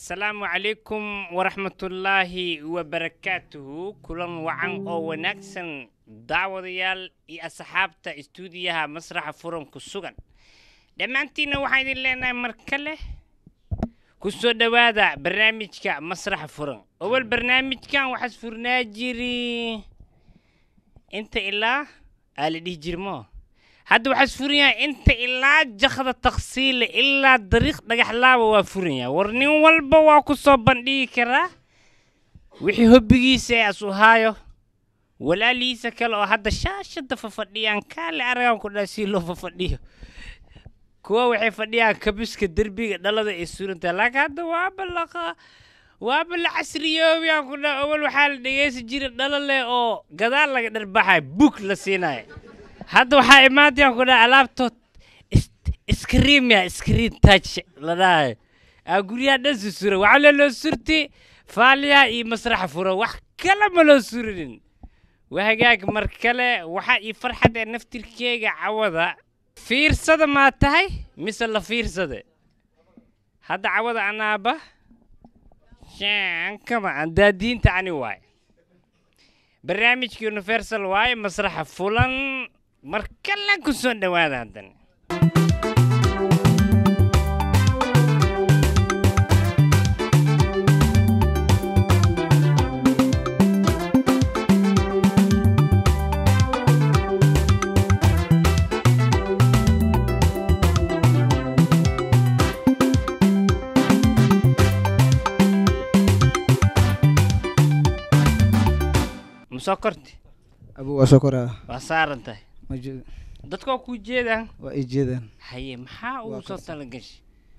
asalaamu calaykum waraxmatullaahi wabarakaatuhu kulan wacan oo wanaagsan daawadayaal iyo asxaabta istuudiyaha masraxa furan ku sugan dhammaantiinna waxaan idin leenahay mar kale ku soo dhowaada barnaamijka masraxa furan awal barnaamijkan waxaas furnaa jiri inta ilaa aa la dhihi jirmo hadda waxaas furan yahay inta ilaa jakda taksiile ilaa dariiq dhagaxlaaba waa furan yahay war nin walba waa ku soo bandhigi karaa wixii hobbigiisa ee asu haayo walaalihiisa kale oo hadda shaashada fafadhiyaan kaale aragaan ku dhaa si loo fafadhiyo kuwa waxay fadhiyaan kabiska derbiga dhalada ay surantahay laakiin hadda waaba laqa waaba la casriyoobayaan ku dhaa awal waxaa la dhegeysan jiray dhalo leh oo gadaal laga dharbaxay bug la siinayo hadda waxaa imaantayaan ku dhaa alaabtood iskriimya iskriin touch la dhahayo aa guryaha dhan susura waxaa le loo surti faaliya iyo masraxa furo wax kale ma loo surinin waa hagaag mar kale waxaa ii farxad ee naftirkeyga cawada fiirsada maa tahay mise la fiirsade hadda cawada anaaba kama aan daadiinta ani waaye barnaamijka universal waaye masraxa fulan mar kale ku soo dhowaada haddana musoo korti abu waa soo koraa waa saaran tahay ma je- dadka waa kuu jeedaan waa ii jeedaan haye maxaa ugu Waa soo karsan. talagashay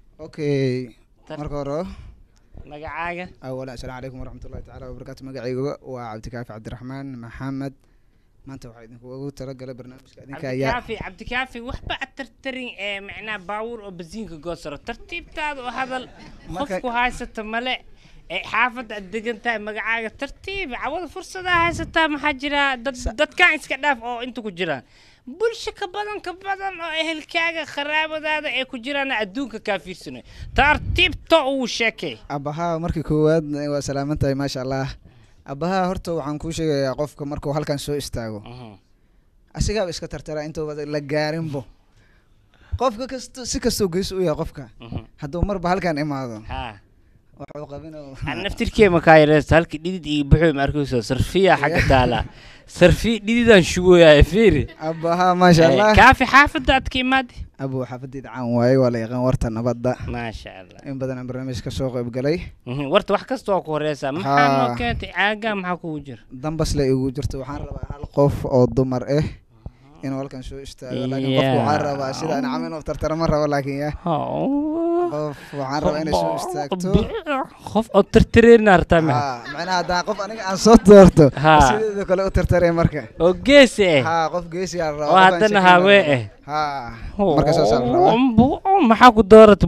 okay Tar- marka hore magacaaga awalan assalaamu calaykum waraxmatullahi tacaala wabarakaatu magacayga waa cabdikaafi cabdiraxmaan maxamed maanta waxaa idinkugu talagalay barnaamijka idinka ayaa cabdikaafi cabdikaafi waxba ad tartarin ee macnaha baabuur oo basiinka goosaro tartiibtaada oo hadal Marka- qofku haysata male ee xaafadda aad degan tahay magacaaga tartiib cawada fursadaa haysataa maxaa jira dad dadkan iska dhaaf oo inta ku jiraan bulsho ka badan ka badan oo ehelkaaga qaraabadaada ee ku jiraan adduunka kaa fiirsanay tartiibta uu sheekay abahaa markii koowaad waa salaaman tahay maasha allah abahaa horta waxaan kuu sheegayaa qofka markuu halkan soo istaago asigaaba iska tartara intuuba la gaarinbo qofka kasto si kastoo geyso u yahay qofka hadduu marba halkan imaado ha waxuu qabin aan naftirkeema kaa yareysta halkii dhidid iyo buxuu ma arkayso sarfiya xagga taala sarfi dhididaan shugooyaa fiiri abahaa maasha allah kaafi xaafadda aad ka imaade abu xaafadeyda caan waaye waa la yaqaan warta nabadda maasha allah in badan aan barnaamij ka soo qayb galay Mhm, warta wax kasta waa ku horeysaa maxaa noo Haa. keentay caagaa maxaa kugu jira dambas la igu jirto waxaan rabaa hal qof oo dumar ah inuu halkan soo istaago laakiin qofku waxaan Yeah. rabaa sida aan camal inuu tartara ma rabo laakiin ya qof waxaan rabaa inay soo istaagto qof oo tartareerna hartaa maxa ha macnaha haddaan qof aniga aan soo doorto Ha. sideeda kale u tartaree marka oo geesi eh ha qof geesiyaa rabaa oo qof aan haddana shakin hawee lahayn. eh ha marka saasaa la rabaa rabaa maxaa ku doorata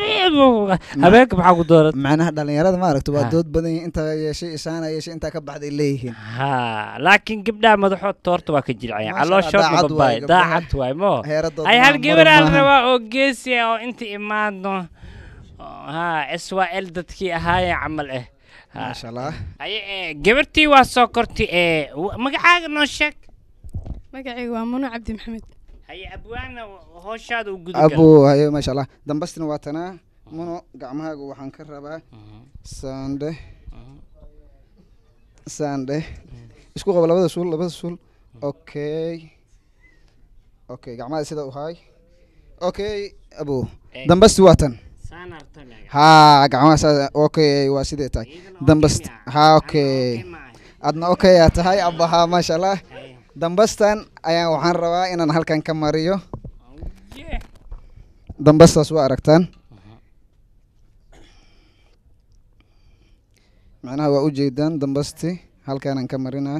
habeenka maxaa ku doorata macnaha dhalinyarada maaragta waa Ha. dood badan yihiin intaa yeeshay isaana yeeshay intaa ka baxday leeyihiin ha laakiin gabdhaha madaxood toorta waa ka jircaya Masha Allah, calooshoodna daacad babaay waaye gabdhaha. daacad waay mo heeradood ay hal ma- gabar mar aan maahan. rabaa oo geesi ah oo inta imaadno ha swal dadkii ahaayeen camal eh Ha. maasha allah aye eh, gabartii waa soo kortay ee wa- magacaaga noo sheeg magacayga waa muno cabdi maxamed haye abwaana hooshaada u guda abu hayo maasha allah dambastina waa tanaa muno gacmahaaga waxaan ka rabaa sande sande isku qabo labada suul labada suul okay okay gacmaha sida u haay okay abu Eh. dambasti waa tan ha gacmaha saa okay waa sidee tahay dambast ha okay adna okay aa tahay abaha maasha allah dambastan ayaan waxaan rabaa inaan halkan ka mariyo dambastaas waa aragtaan macnaha waa ujeedaan dambasti halkaanaan ka marinaa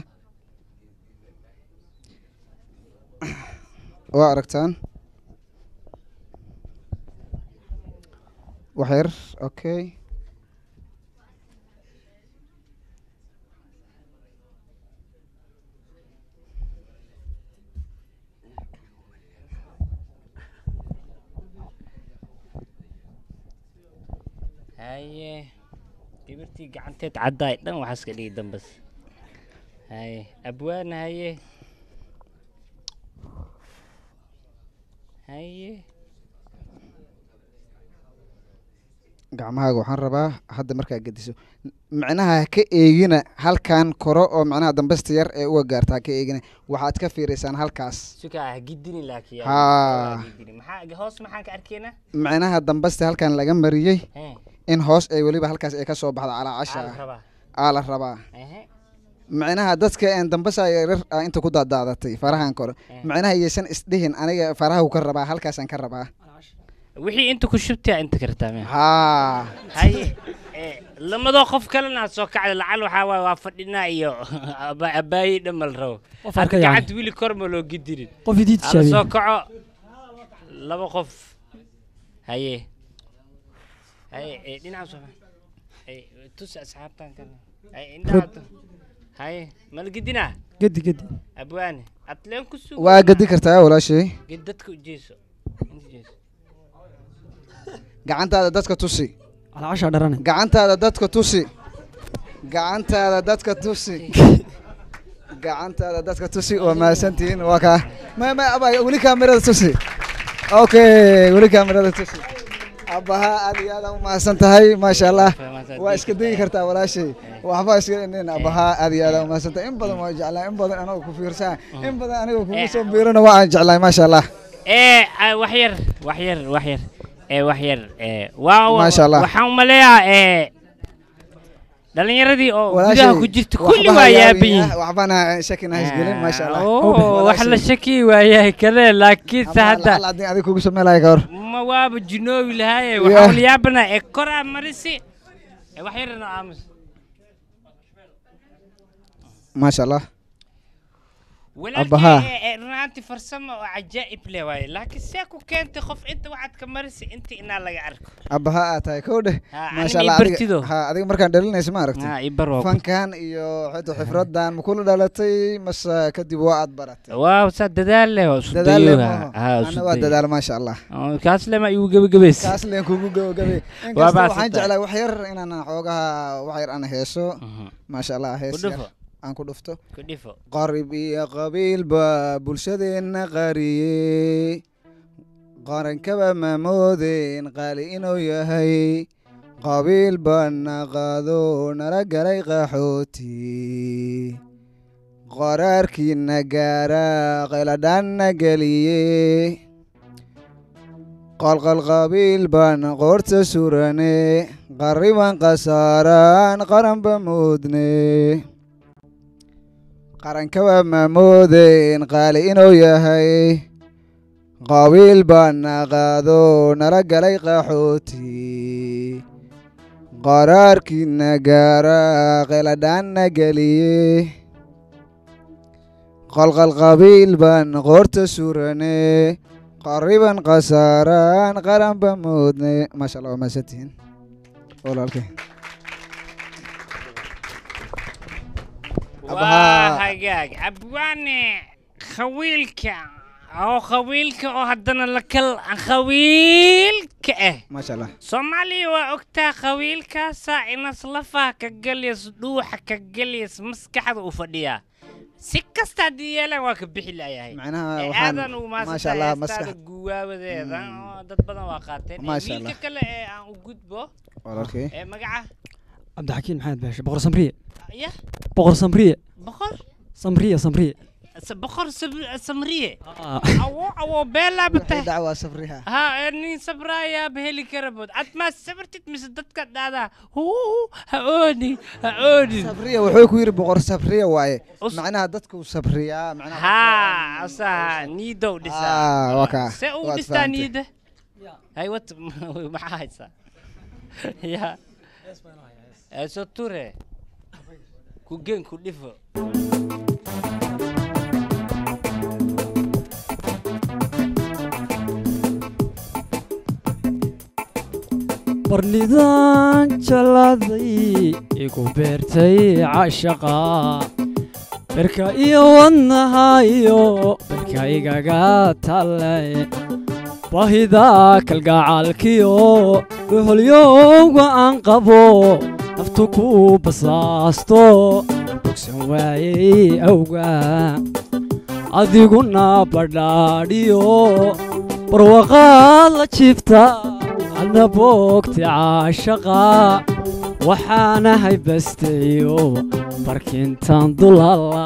waa aragtaan wax yar okay haye gabirtii gacanteed caddaay dhan waxaas ka dhigi dambas haye abwaana haye haye gacmahaaga waxaan rabaa hadda markaa gediso micnaha ha ka eegina halkan koro oo micnaha dambasta yar ee uga gaarta ha ka eegina waxaad ka fiiraysaan halkaas sukaa ha gidini laakiin Haa. maxaa hoos maxaan ka arkaynaa micnaha dambasta halkan laga mariyey Hee, in hoos ay weliba halkaas ay ka soo baxdo calaa maxaa casha la rabaa aa la rabaa Ehe, micnaha dadka een dambasa yaryar ah inta ku daadaadatay farahan kore Eh. micnaha yaysan isdhihin aniga faraha ka rabaa halkaasaan ka rabaa wixii inta ku shubtaa inta kartaa mea haa haye ee, lamadoo qof kalena soo kacda lacal waxaa waaye waa fadhinaa iyo aba- abaayi dhamal rabo Qof hadda arka yani. gacanta wili kor ma loo gidinin qof idii hala soo tijaabiye kaco laba qof haye haye ee, dhinaca soo haye tus asxaabtan kan haye indhaha tu- haye mala gidinaa gedi gedi abwaane atleen ku sugo waa gedi kartaa walaashay ged dadka u jeeso inta jeeso gacantaada dadka tusi calacashaa dharane gacantaada dadka tusi gacantaada dadka tusi gacantaada dadka tusi waa mahadsantihiin waa kaa ma ma aba weli kaamirada tusi okay weli kaamirada tusi abaha aad iyo aad u mahadsan tahay maasha allah waa iska degi kartaa walaashay waxba iska inin abaha aad iyo aad u mahadsan tahay in badan waa jeclaa in badan anagoo ku fiirsaa in badan anigoo kugu soo biirana waa aan jeclahay maasha allah ee ah, wax yar wax yar wax yar ee wax yar ee waa waa- Maasha Allah. waxaan u maleeyaa ee dhalinyaradii oo Walaashay, gudaha ku jirta kulli waxba waa ha yaaban yaabin, yihiin waxbana shakina haysgelin maasha allah oo wax la Walaashay. shaki waayahay kale laakiinse Ama hadda lacala haddii adiga kugu sameelaya ka hor ma waaba jinoobi lahaaye Yeah. waxaa la yaabanaa ee koraa marisi ee wax yarna aamus maasha allah walaalkay Abbahaa. ee- ee runaantii farsamo oo cajaa'ib leh waaye laakiin see ku keentay qof inta waxaad ka marisi inta inaa laga arko abaha aad tahay kow dheh Ha, maasha anina allah i bartido. adiga ha adiga markaan dhalinaysa ma aragtay Ah, ibar waa ku- fankan iyo xita xifradan ma kula dhalatay mase kadib waa aad baratay waaw saa dadaal leh oo isku dadaal leh dayooga. maaha Ah, ana isku waa dayo. dadaal maasha allah Oo, kaas lema igu gebagabays kaas leen kugu gabagabay Waa inkasta waxaan baasata. jeclaa wax yar inaan xoogaha wax yar aan heeso Mhm. maasha allah hees Ku dhufo. yar aan ku dhufto ku dhifo qarib iyo qabiil baa bulshadeenna qariyey qarankaba ma moodeen qaali inuu yahay qabiil baana qaado nala galay qaxooti qaraarkiina gaara qayladhaanna geliye qalqal qabiil baan qoorta surane qarriban khasaaraan qaranba moodne qarankaba ma moodeen qaali inuu yahay qabiil baana qaado nala galay qaxooti qaraarkiina gaara qayladhaanna geliye qalqal qabiil baan qoorta surane qariban khasaaraan qaranba moodne maasha allah waa mahadsantihiin walaalkay waa Abbahaa. hagaag abwaane khawiilka oo khawiilka oo haddana la kal khawiilka ah maasha allah soomaaliya waa ogtaa khawiilkaasaa inas lafaha ka galyas dhuuxa ka galyas maskaxda u fadhiyaa si kasta haddii yeelaan waa ka bixi layahay macnaha ee waxaan aadan ugu maasha mahadsantahay allah heestaada maskax guwaabadeeda oo dad badan waa qaateen Ee, Maasha wiilka Allah. kale ee aan u gudbo walaalkay ee magaca cabdixakiin maxamed baashe boqor samriye ya boqor samriye boqor samriye samriye s- boqor Sab- samriye Ah, awo awo beelaa waxay batay dacwaa safriha ha ee, nin sabraayaaba heli kara bood ad maa sabartid mise dadka dhaadaa huu ha ooni ha oonin sabriya wuxuu ku yidhi boqor sabriya waaye Us- macnaha dadku sabriyaa macnaha ha asaha niidow Ah, dhisaa waa kaa. see uu Waad dhistaa fahantay. niida hay wat maxaa haysaa ya eso ture ku gen ku dhifo barnidan jaladay igu beertay cashaqa berka iyo wadnahayo berka igaga talle bahida kalgacaalkiyo dhuhulyowga aan qabo naftu ku basaasto bogsan waayey awgaa adiguna badhaadhiyo barwaqaad la jifta adna boogti caashaqa waxaana haybastayo barkintan dulala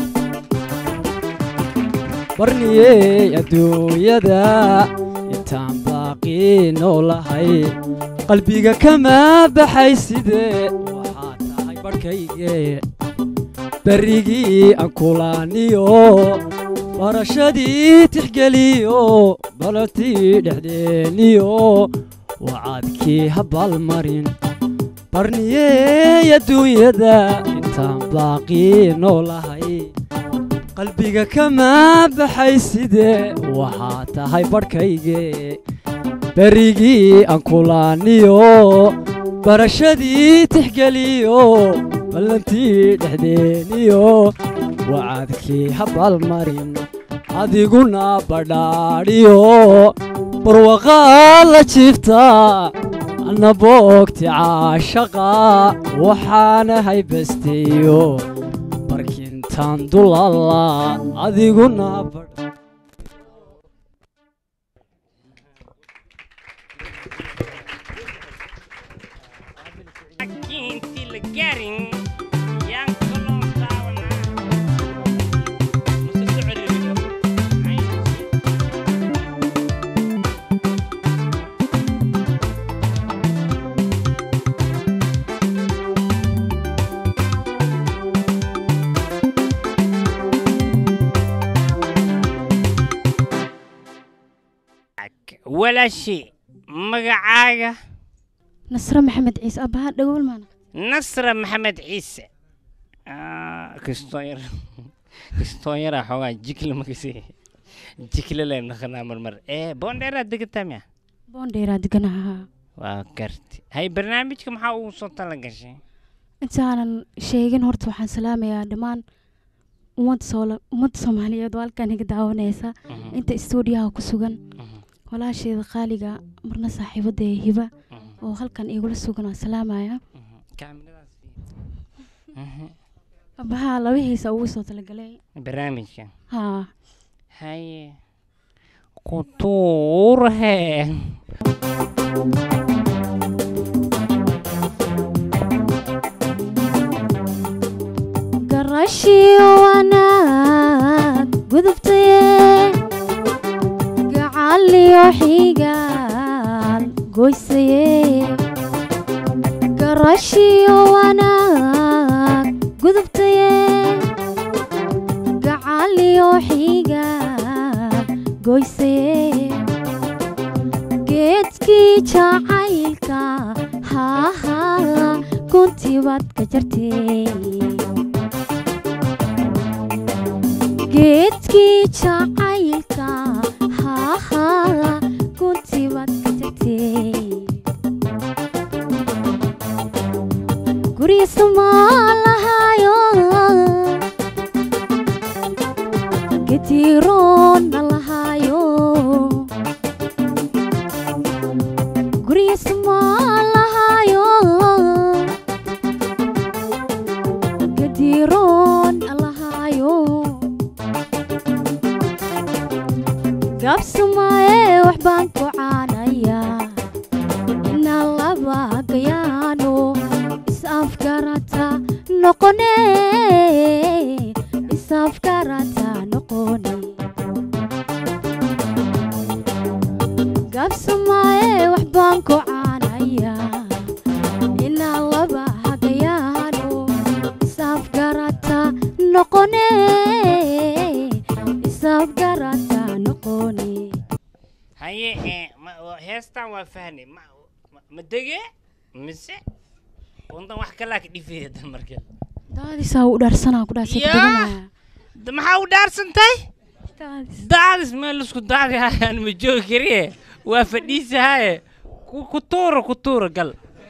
barniyey adduunyada intaan baaqii noolahay qalbiga kama baxay sidee waxaad tahay barhkayge berrigii aan kulaaniyo barashadii tixgeliyo balatii dhexdeeniyo wacadkii habaalmarin barniyey adduunyada intaan baaqii noolahay qalbiga kama baxay sidee waxaad tahay barhkayge berrigii aan kulaaniyo barashadii tixgeliyo ballantii dhexdeeniyo wacadkii habaalmarin adiguna badhaadhiyo barwaqaad la jifta anna boogti caashaqa waxaana haybasteeyo barkintan dulala adiguna badh laakiin intii la gaarin yaan kaloo daawanaa mase soo celcelino walaashi magacaaga nasre maxamed ciise abbaha dhagool maana nasra maxamed ciise Ah, kastoo yar kastoo yaraa xoogaa jikle makase jikle leen naqanaa marmar ee boondheeraad degataa miya boondheeraa deganaha waa garti hay barnaamijka maxaa ugu soo tala gashay intaanan sheegin horta waxaan salaamayaa dhammaan ummadda soola ummadda soomaaliyeed oo halkan iga daawanaysa inta istuudiyaha ku sugan walaasheeda qaaliga marna saaxiibada ee hiba oo halkan igula sugan waan salaamaya kaamiradaas abbaha labihiisa ugu soo talagalay barnaamijka haa haye kutuurhe garashiyo wanaag gudubtaye gacaliyo xigaal goysaye garashiyo wanaag gudubtaye gacaliyo xigaal goysaye geedkii jacaylka haahaa kuntii baad ka jartay geedkii jacaylka haahaa kuntii baad ka jartay guryiisa maa lahaayo gediroonna lahaayo guryiisa maa lahaayo gediroonna lahaayo gabsamaye wax baan ku caanayaa inaan laba gayaano is-afgarata noqone is-afgarata noqone gabsamaye wax baan ku caanayaa inaan laba hagayaano is-afgarata noqone is-afgarata noqone haye ee ma- wa- heestan waa fahnay ma ma- ma dege mise undan wax kalaa ka dhifeedan marka daadisaa u dhaarsanaa ku dhaasay Yaa! deganaya Da- maxaa u dhaarsantahay daadis daadis meel isku daadi hayaan ma joogi kariye waa fadhiisahaye ku ku tuura ku tuura gal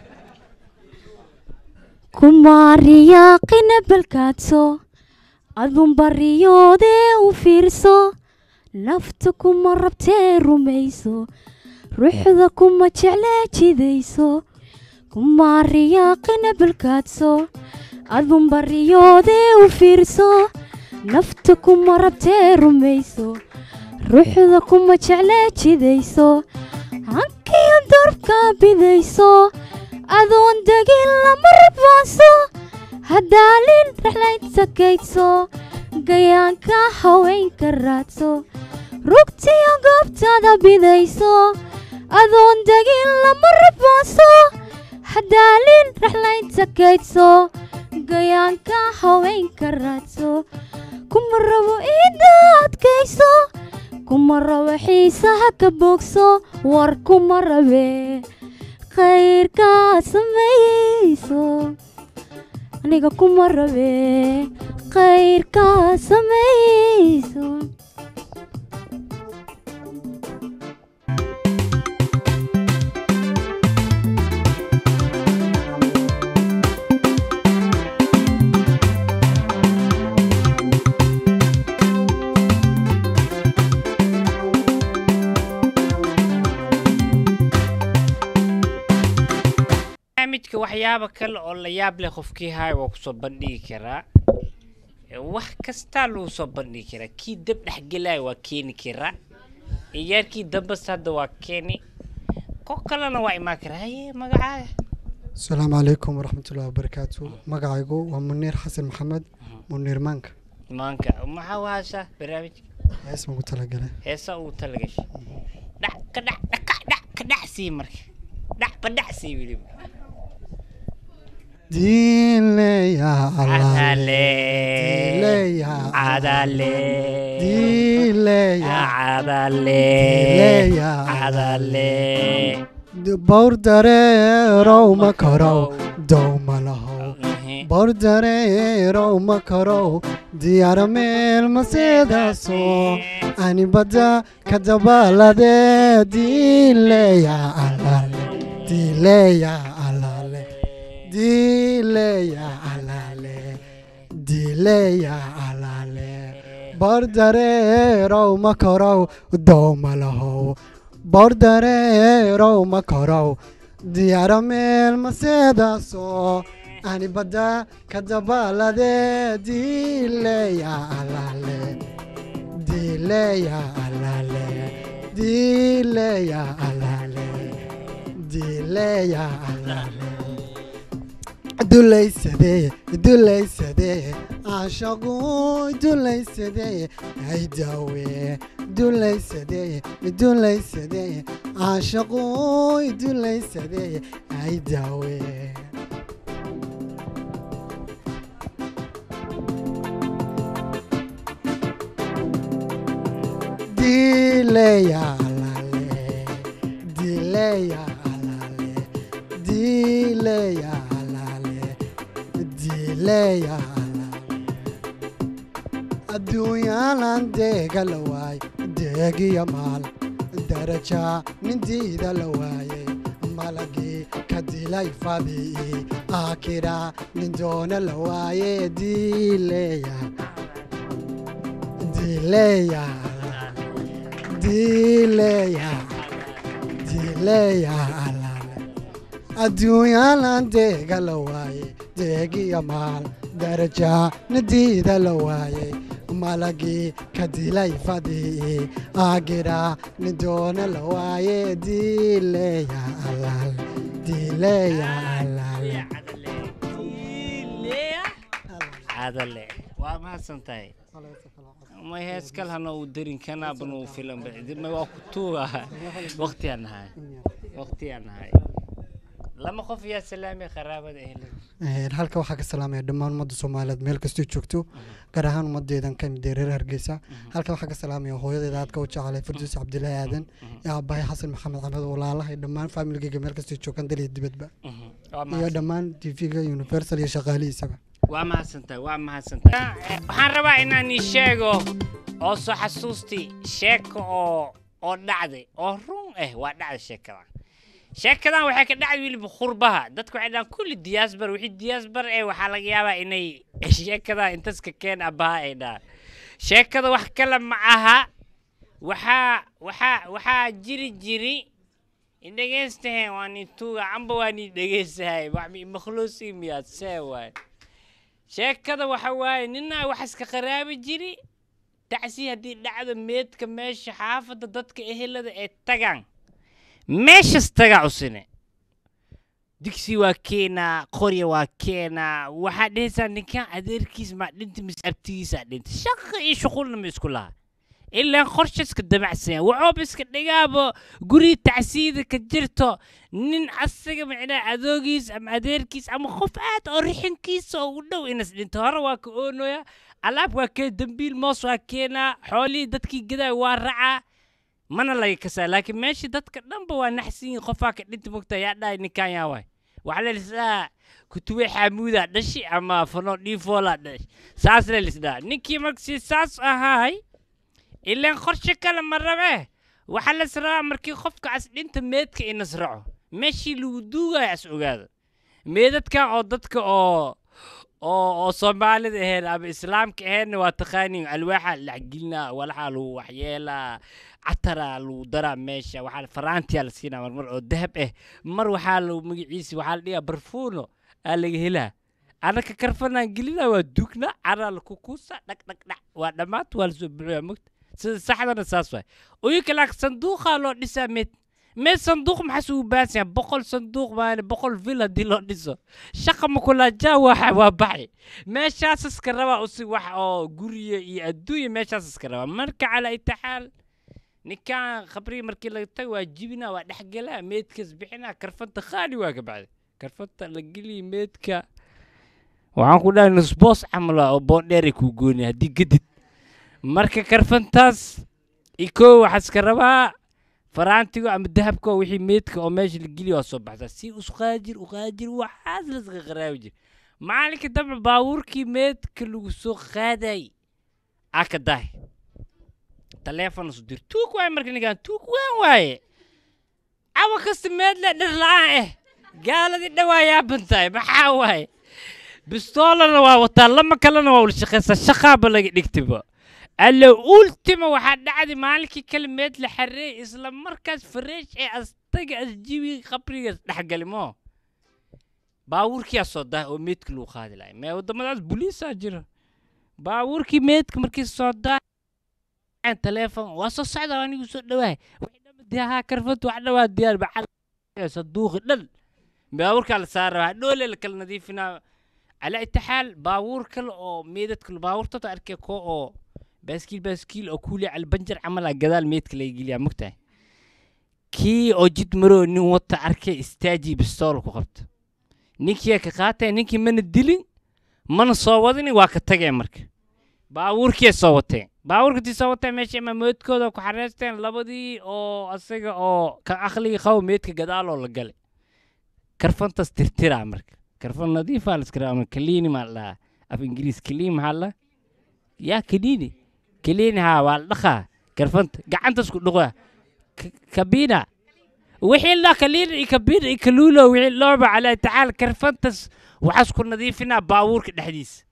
kumaariyaaqina balkaadso adun bariyoodee u fiirso nafta kuma rabtee rumayso ruuxda kuma jeclee jidayso kuma riyaaqina balkaadso adun bariyoodee u fiirso nafta kuma rabtee rumayso ruuxda kuma jeclee jidayso hankiyo darbka bidayso adoon degin lama rabaanso haddaalin raxlayd sakaydso gayaanka haweenka raadso rugtiyo goobtada bidayso adoon degin lama rabaanso haddaalin raxlayd sakaydso gayaanka haweenka raadso kuma rabo iida adkayso kuma rabo xiisaha ka boogso war kuma rabe khayrkaa sameeyeyso aniga kuma rabe khayrkaa sameeyeyso barnaamijka waxyaaba kale oo la yaab leh qofkii haaya waa kusoo bandhigi karaa Ee, wax kastaa lagu soo bandhigi karaa kii dab dhexgelaya waa keeni karaa ciyaarkii dambas hadda waa keeni ko kalena waa imaan karaa haye magacaaga asalaamu calaykum waraxmatullahi wabarakaatu magacaygu waa muniir xasan maxamed muniir maanka maanka maxaa wahashaa barnaamijka hees baan ku talagalay heesa uu talagashay dhac ka dhac dhaka dhac ka dhac sii marka dhac ba dhac sii weliba diileya cadale diileya cadale diileya cadale diileya cadale bawr dareerow ma karow dow ma lahow bawr dareerow ma karow diyaara meel maseedaaso ani badda ka dabaalade diileya alale diileya alale diileya alale diileya alale bawr dareerow ma karow dow ma lahow bawr dareerow ma karow diyaara meel maseedaaso ani badda ka dabaalade diileya alale diileya alale diileya alale diileya alale dulaysadee dulaysadee caashaqu dulaysadee ay daawe dulaysadee dulaysadee caashaqu dulaysadee ay daawe dileya alale dileya alale dileya alale dileya alale adduunyaalan deega la waay deegiya maal daraja nindiida la waayey malagii ka dilay fadii aakira nin doona la waaye dileya dileya dileya dileya alale adduunyaalan deega la waaye deegiya maal daraja nidiida la waayey malagii ka dilay fadii aagira nin doona la waaye dileya alale dileya alale cadale waa mahadsan tahay ma hees kal hana uu darin kanaabana uu filan bacdima waa ku tuuga waqtiyaan nahay waqtiyaan nahay lama qof yaa salaamay qaraabada ehelada Een, halka waxaa ka salaamaya dhammaan ummadda soomaaliyeed meel kastoo joogto gaar ahaan ummadeedan ka mid ah reer hargeysa halka waxaa ka salaamaya hooyadeeda aadka u jecelay farduus cabdilaahi aadan iyo aabbahay xasan maxamed axmed walaalahay dhammaan faamiligeyga meel kastoo joogaan dal iyo dibadba waa iyo mahadsan dhammaan tv-ga universal iyo shaqaalihiisaba waa mahadsantahay waa mahadsantahay waxaan rabaa inaan ii sheego oo soo xasuustii sheeko oo oo dhacday oo run ah waa dhacday sheekadan sheekadan waxay ka dhacday weliba khurbaha dadku waxay dhahaan kulli diyaasbar wixii diyaasbar eh waxaa laga yaabaa inay sheekadan intaska keen abaha ay dhahaan sheekada wax kale ma aha waxaa waxaa waxaa jiri jiri idhegeystahe waa nin tuuga amba waa nin dhegeystahay wax mi makhluusi miyaad see waay sheekada waxa waaye ninaa wax iska qaraabi jiri tacsi haddii dhacdo meedka meesha xaafadda dadka ehelada ee tagaan meeshas tagaa cusine digsi waa keenaa qorya waa keenaa waxaa dhehaysaa ninkan adeerkiis maa dhinta mise abtigiisaa dhinta shaqa iyo shuqulna ma isku laha ilaan qorsha iska damacsan waxooba iska dhigaabo guri tacsiida ka jirto nin asaga macnaa adoogiis ama adeerkiis ama qof aad oo rixinkiisa oo u dhow inas dhinto hore waa ka oonoya alaab waa kee dambiil moos waa keenaa xoolihii dadkii gadaa waa racaa mana laga kasaa laakiin meeshii dadka dhanba waa naxsan yihin qofaa ka dhinta mogta yaa dhahay ninkan yaa waay waxaa la lisdhaa kutuwe xaamuudaa dhashi ama fano dhiifoolaa dhash saas la lisdhaa ninkii markasi saas ahaay ilaan qorshe kale ma rabe waxaa las rabaa markii qofka as dhinta meedka inas raco meeshii lagu duugaya as ogaado meedadkan oo dadka oo oo oo soomaalida ahayn ama islaamka ahaynna waa taqaaniin alwaaxa laxgelinaa walaxaa lagu waxyeelaa cataraa lagu daraa meesha waxaa faraantiyaa la siinaa marmar oo dahab ah mar waxaa lagu magaciisa waxaa la dhigaa barfuuno aa laga helaa anaka karfanaan gelinaa waa dugnaa caraa lakukuusa dhag dhag dhac waa dhammaanta waa lasoo buxiyaa mogta sida saxdana saas waay uyinka laakiin sanduuqaa loo dhisaa meed meed sanduuq maxaas ugu baahan yahay boqol sanduuq maane boqol vil haddii loo dhiso shaqa makulaajaa waa waa baxay meeshaas iska rabaa usi wax oo guriya iyo adduunya meeshaas iska rabaa marka calaa itaxaal ninkan khabrigi markii laga tago waa jibinaa waa dhexgelaa meedkas bixinaa karfanta khaali waa ka bacday karfanta la geliya meedka waxaan ku dhahay nusboos camal ah oo boondheeray kuu gooni haddii gadid marka karfantaas iko waxaa iska rabaa faraantigo ama dahabko wixii meedka oo meesha la geliya waa soo baxsaa si usqaajir uqaajir waxaas laska qaraabi jir maalinka dambe baabuurkii meedka lagu soo qaaday aa ka dahay taleefon isu dir tuug waaye marka ninkaan tuug waan waaye cawa kasta meedle dhir la-aan eh gaaladii dhawaa yaaban tahay maxaa waaye bistoolana waa wataa lama kalena waa wala shaqaysaa shaqaaba laga dhigtiba alla ultima waxaa dhacday maalinkii kale meed la xareey isla markaas fareesh ee astaga asjibi qabrigaas dhexgali moo baabuurkiyaa soo dahay oo meedka lagu qaadi lahay mee waddamadaas buliisaa jira baabuurkii meedka markii soo dahay taleefon waa soo socda anigu soo dhawaay haa karfad wax dhawaa diyaar bacad saduuqi dhan baabuurkaa la saara dhoole la kala nadiifinaa calaa itixaal baabuur kale oo meedadka baabuurtata arkay koo oo baaskiil baaskiil oo kuuli albanjar camal ah gadaal meedka laga geliyaa mogtahay kii oo jid maroo nin wata arkay istaajii bistool ku qabta ninkiyaa ka qaataya ninkii mana dilin mana soo wadini waa ka tageen marka baabuurkiya soo wateen baabuurkatii soo wateen meesha ima meedkooda ku xareysteen labadii oo asaga oo kan aqliga qabo meedka gadaaloo la galay karfantas tirtiraa marka karfan nadiifaa la iska rabaa kaliini maa la dhahaa af ingiriis kaliin maxaa la yaa kaliini kaliini haa waa la dhaqaa karfanta gacantas ku dhuqaa kabina wixii la kaliina iyo kabina iyo kaluulo wixii looba calaa tacaala karfantas waxaas ku nadiifinaa baabuurka dhexdiisa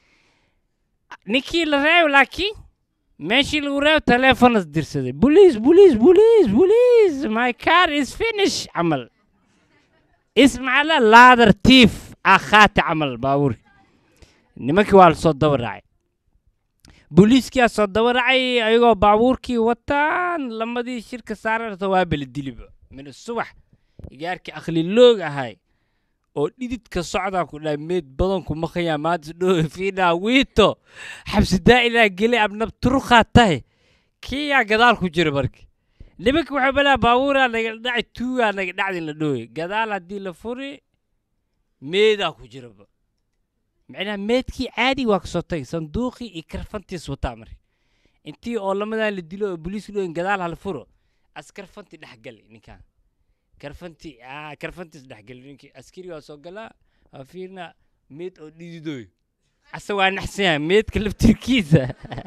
ninkii la reebo laakiin meeshii lagu reebo taleefonas dirsaday boliis boliis boliis boliis my car is finish camal ismacala laadar tiif akhaati camal baabuurka nimankii waa lasoo daba raacay booliiskiyaa soo daba raacay ayagoo baabuurkii wataan lamadii shirka saararta waa bala diliba min subax igaarkii akhliloog ahay oo dhididka socdaa ku dhahay meed badan kuma khayaa maanta dhoo fiinaa wiito xabsi daa'ilaa gelay abnab turqaa tahay kiyaa gadaal ku jira marka nimanka waxay balaa baabuuraa naga dhacay tuugaa naga dhacdin la dhooy gadaal haddii la furi meedaa ku jiraba macnaha meedkii caadi waa kasoo tagay sanduuqii iyo karfantiis wataa marka intii oo lamadan la dilo oo boliiska dhooyin gadaal hala furo as karfantii dhexgali ninkaan karfantii aa karfantiis dhexgali ninkii askari waa soo galaa waa fiirna meed oo dhididooyo ase waa naxsan yahay meedka laftirkiisa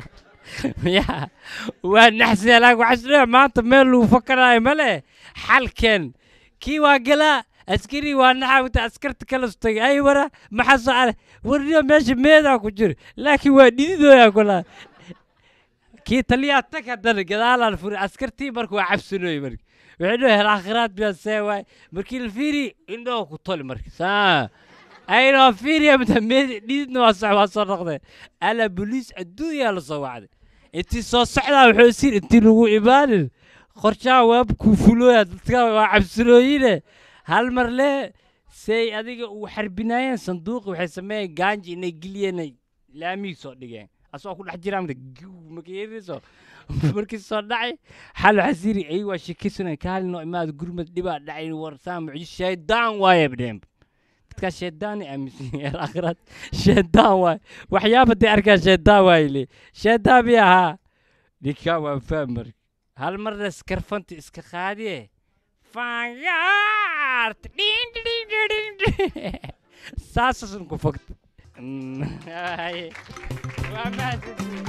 ya waa naxsan yahay laakiin waxaa isdhaa maanta meel lagu fakaraayo male xalkeen kii waa galaa askari waa naxawta askarta kala sutagay ay wara maxaa soo ale warniyo meesha meedaa ku jiro laakiin waa dhididooyaa kulaa kii taliyaa tag haddana gadaalaan furi askartii marka waa cabsanooye marka waxay dhahay hel aakhiraad biyaa see waay markii la fiiri indhoo ku toli marka saa aynoo fiiriya mata meedi dhiidna waa soc waa soo noqdeen ala boliis adduunyaa la soo wacday intii soo socdaa wuxuu siin intii lagu imaanin qorshaha waab kuu fulooya dadka waa cabsilooyine hal mar le say adiga uu xarbinaayeen sanduuqi waxay sameeyeen gaanji inay geliyeen laamihii soo dhigeen asagoo ku dhex jiraa mata makeeriso markii soo dhacay xal waxaa siri ay waa shekisana kaalinoo imaada gurmad dhibaa dhacay warsaa mucjiz shaydaan waaye bdheem dadkaa shaydaanay aaminsan yahay aakhiraad shaydaan waaye waxyaaba dee arkaa shaydaan waaye le shaydaan bi ahaa ninkaa waa fahm marka hal marna iskarfanta iska qaadiye fanyaart dhin dhin dhin dhin saasasun ku fogta Mm, haye. waa mahadsantihiin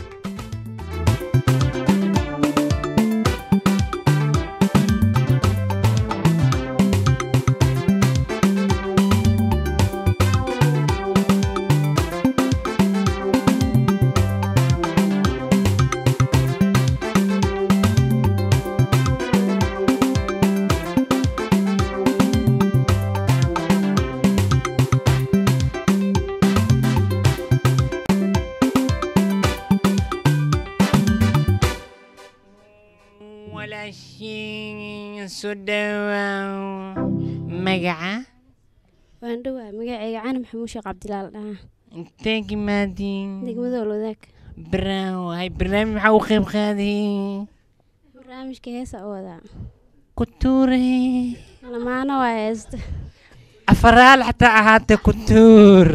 walaashiin soo dhawaaw magaca waan dhowaa magacayga cali maxamuud sheekh cabdilaal dhaha intee gimaadiin degmada olwadaag braawo hay barnaamij maxaa u qayb qaaday barnaamijka heesa u wadaa kutuure lamaano waa heesta afaraal xataa ahaatee kutuur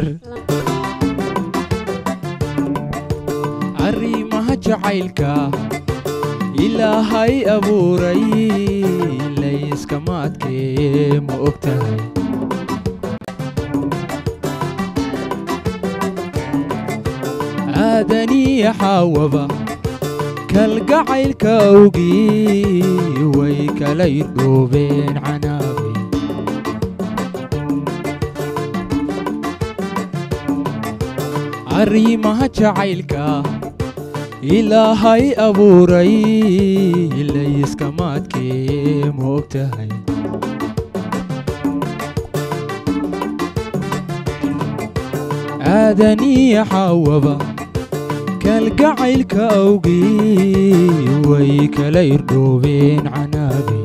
arrimaha jacaylka ilaahay abuuray layskama adkee ma og tahay aadaniya xaawaba kalgacaylka awgii way kala irdhoobeen canaabay arrimaha jacaylka ilaahay abuuray layskama adkee ma og tahay aadaniya xaawaba kalgacaylka awgii way kala irdhoobeen canaabay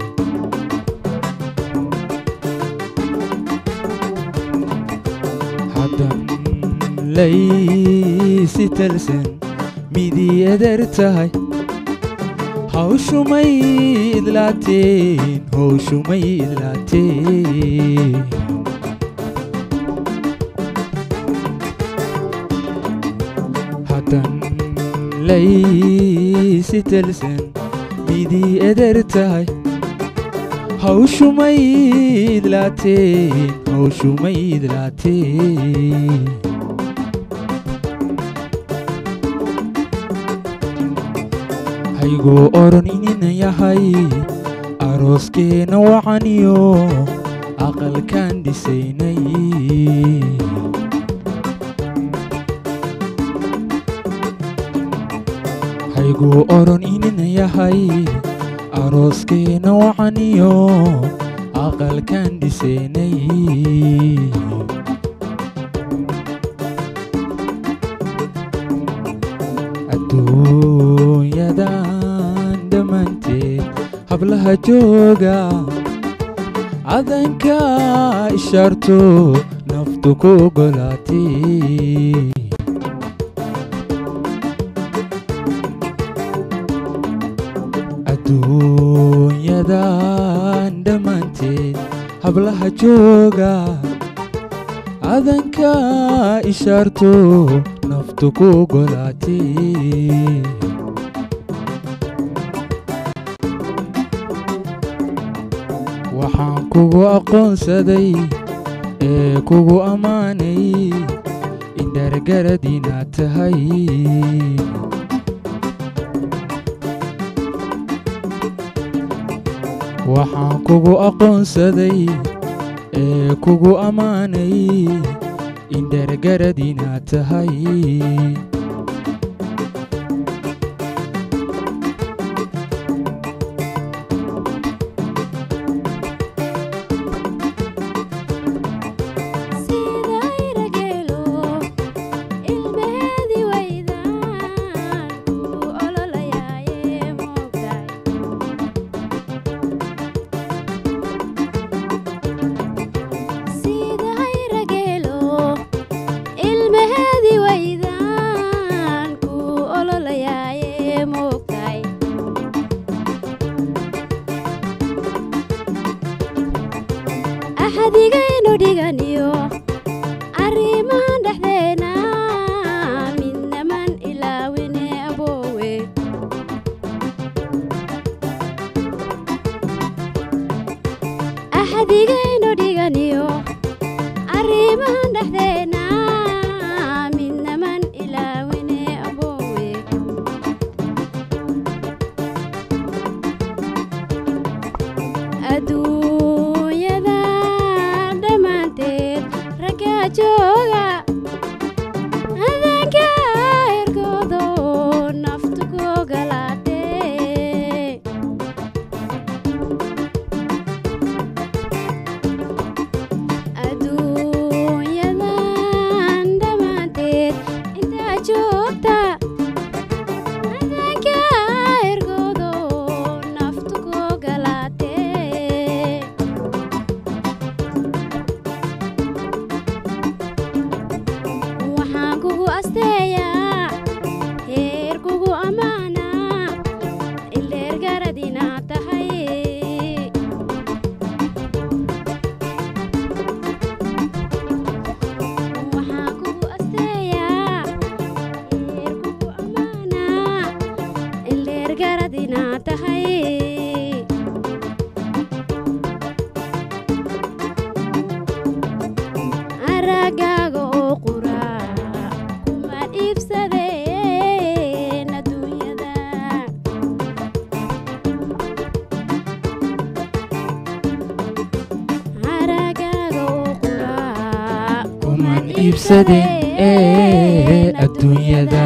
haddan laysi talsan midii eder tahay hawshumay idlaateen hawshumay idlaateen haddan laysi talsan midii eder tahay hawshumay idlaateen hawshumay idlaateen hayguu oran inina yahay arooskeenna wacaniyo aqalkaan dhisaynay hayguu oran inina yahay arooskeenna wacaniyo aqalkaan dhisaynay adduunyadan dhammaanteed hablaha jooga cadanka ishaarto naftu ku ogolaatay adduunyadan dhammaanteed hablaha jooga cadanka ishaarto naftu ku ogolaatay waxaan kugu aqoonsaday ee kugu ammaanay in dhargarad inaad tahay waxaan kugu aqoonsaday ee kugu ammaanay in dhargarad inaad tahay inaad tahay aragaaga oo qura kumaan iibsadeen adduunyada aragaaga oo qura kuman iibsadeen ee adduunyada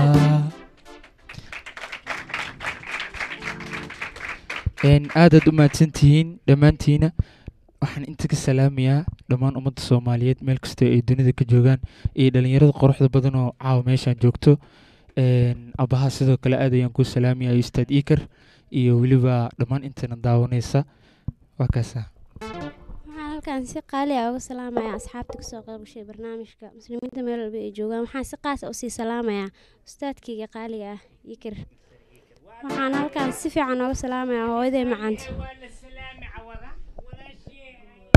Een, aadaad u mahadsantihiin dhammaantiina waxaan inta ka salaamayaa dhammaan ummadda soomaaliyeed meel kastoo ay dunida ka joogaan iyo dhalinyarada quruxda badan oo caawa meeshaan joogto Een, abaha sidoo kale aad ayaan kuu salaamayaa ustaad iikar iyo weliba dhammaan intana daawanaysa waa kaasa waxaan halkan si qaali ah uga salaamayaa asxaabta kasoo qayb gashay barnaamijka muslimiinta meel walba ay joogaan waxaan si qaas ah usii salaamayaa ustaadkayga qaaliga ah yikir waxaan halkan si fiican ooga salaamayaa hooyaday macaanta waa la salaami cawada walaashii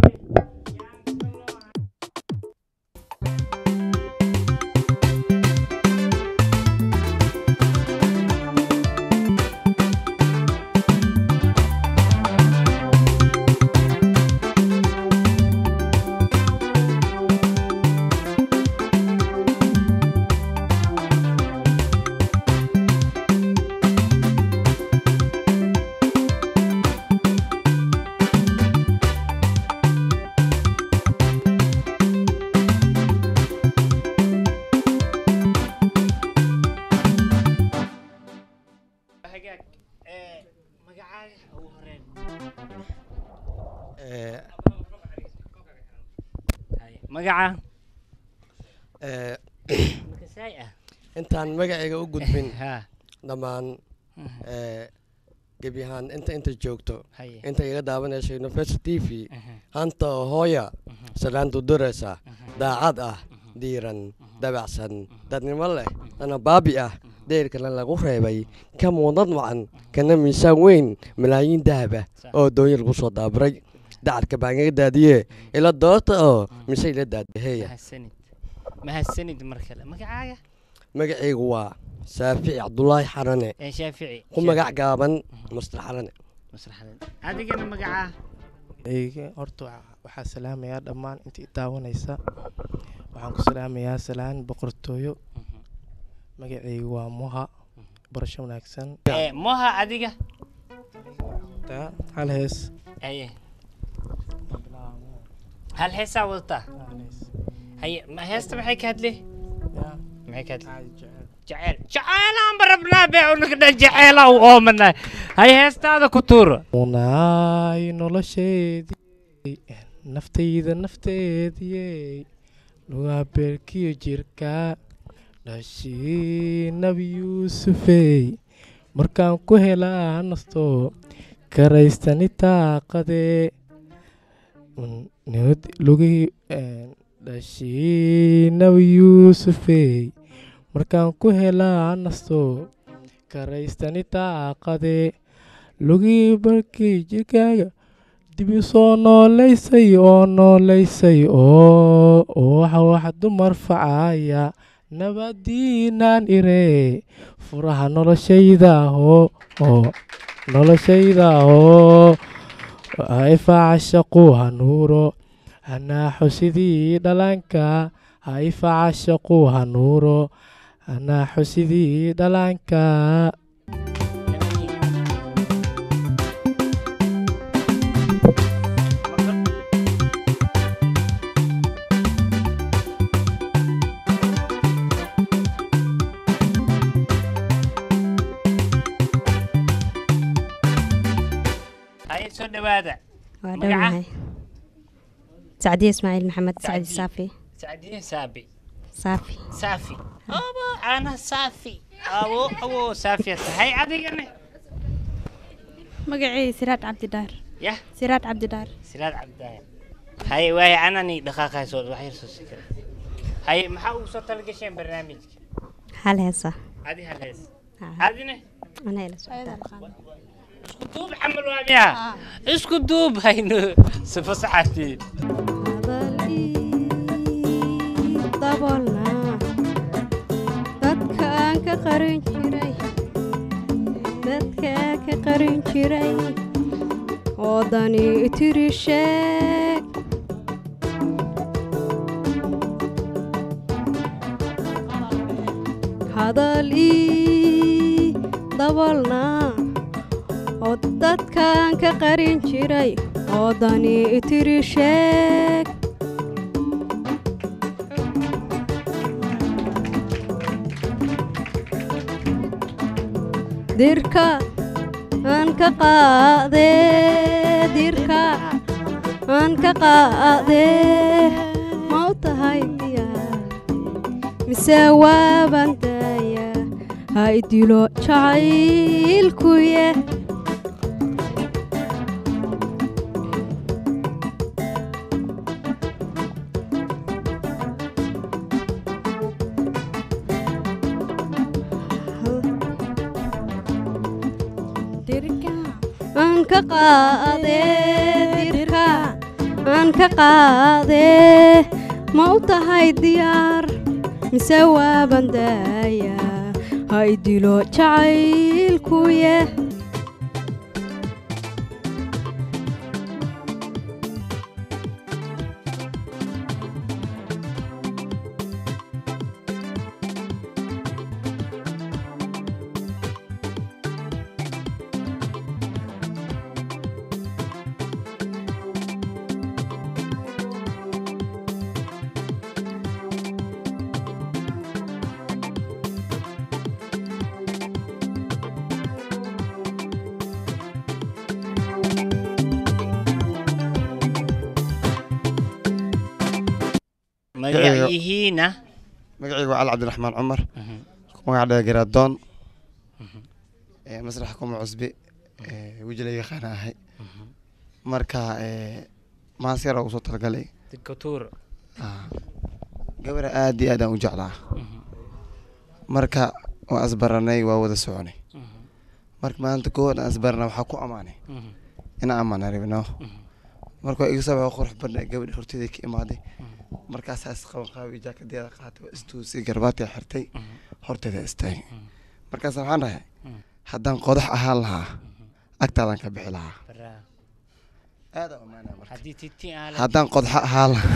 hagaag ee magacaaga ugu horeen Eh, Haye, magaca eh, makasaay ah intaan magacayga u gudbin ha dhammaan eh, gebi ahaan inta inta joogto haye inta iga daawanayso university t v aha, hanta oo hooya aha, salaantu duraysa aha, daacad ah diiran dabacsan dadnimo leh dana baabi ah deyrkana lagu reebay ka muudad wacan kana miisaan weyn malaayiin dahaba oo doonya lagu soo daaburay dacarka baan iga daadiye ila doorta oo mise ila daadaheeya mahadsanid mahadsanid mar kale magacaaga magacaygu waa saafici cabdulaahi xarane ee shaafici ku magac gaaban mastar xarane masraxadeed adigana magacaa eyga horta waxa- waxaa salaamayaa dhammaan intii daawanaysa waxaan ku salaamayaa salaan boqortooyo magacaygu waa muha barasho wanaagsan ee moha adiga taa hal hees haye hal heesaa wadataa haye ma heesta maxay ka hadle yaa maxay ka hadle caadi jecel jaceyl jaceylaanba rabnaa bee unaga dhan jaceyla u oomanay haye heestaada ku tuuro munaay nolosheedii naftayda nafteediyey lugaa beerkiyo jirka dhashii nabi yuusufey markaan ku helaa nasto karaystani taaqadee lugihii dhashii nabi yuusufey markaan ku helaa nasto karaystani taaqadee lugihii barkii jirkaaga dib u soo noolaysay oo noolaysay oo oo waxa wax dumar facaya nabadiinaan iree furaha noloshayda oo oo noloshayda oo haifaca shaqu hanuuro hanaaxo sidii dhallaanka haifaca shaqu hanuuro hanaaxo sidii dhallaanka haye soo dhawaada waa Magaca? dhownahay sacdiye ismaaciil maxamed sacdi Sacdiye. saafi sacdiye saabi saafi saafi abo ana saafi abo abo saafiya tahay adigana magacay siraad cabdidhaar yah siraad cabdidhaar siraad cabdaaye haye waaye anani dhaqaaqayso wax yar soo sikira haye maxaa ugu soo talagasheen barnaamijka hal heesa adi hal hees Ah. adina anaa ila socdaa isku duub camal waa miya isku duub hayno sifa saxatii daboolna dadka aan ka qarin jiray dadka ka qarin jiray oo dani tiri sheeg hadal ii dabalna oo dadkan ka qarin jiray oo dani tiri sheeg dirka aan ka qaadee dirka aan ka qaadee ma u tahay diyaar mise waaban daaya ha idilo jacaylkuye aan ka qaadee dirka aan ka qaadee ma u tahay diyaar mise waaban daaya ha idilo jacaylkuye magaciyihiina magacaygu waa cali cabdiraxmaan cumar magaca dheer garaadoon ee masraxa kuma cusbe ee weji laga yaqaana ahay marka ee maas yar oo usoo talagalay dikatuur Ah, gabara aad iyo aad aan u jeclaa marka waa asbaranay waa wada soconay marka maalinta koowaad aan asbarana waxaa ku amaanay inaan amaana rabno marka waa iga soo baxay qurux badna gabadha horteeda ka imaaday markaasaa isqaban qaabi jaakadeeda qaatay waa istuusay garbaatiga xirtay horteeda istaagay markaas waxaan dhahay haddaan qodax ahaan lahaa agtaadaan ka bixi lahaa aad aan u amaanaya marka haddii titi aan haddaan qodxo ahaan lahaa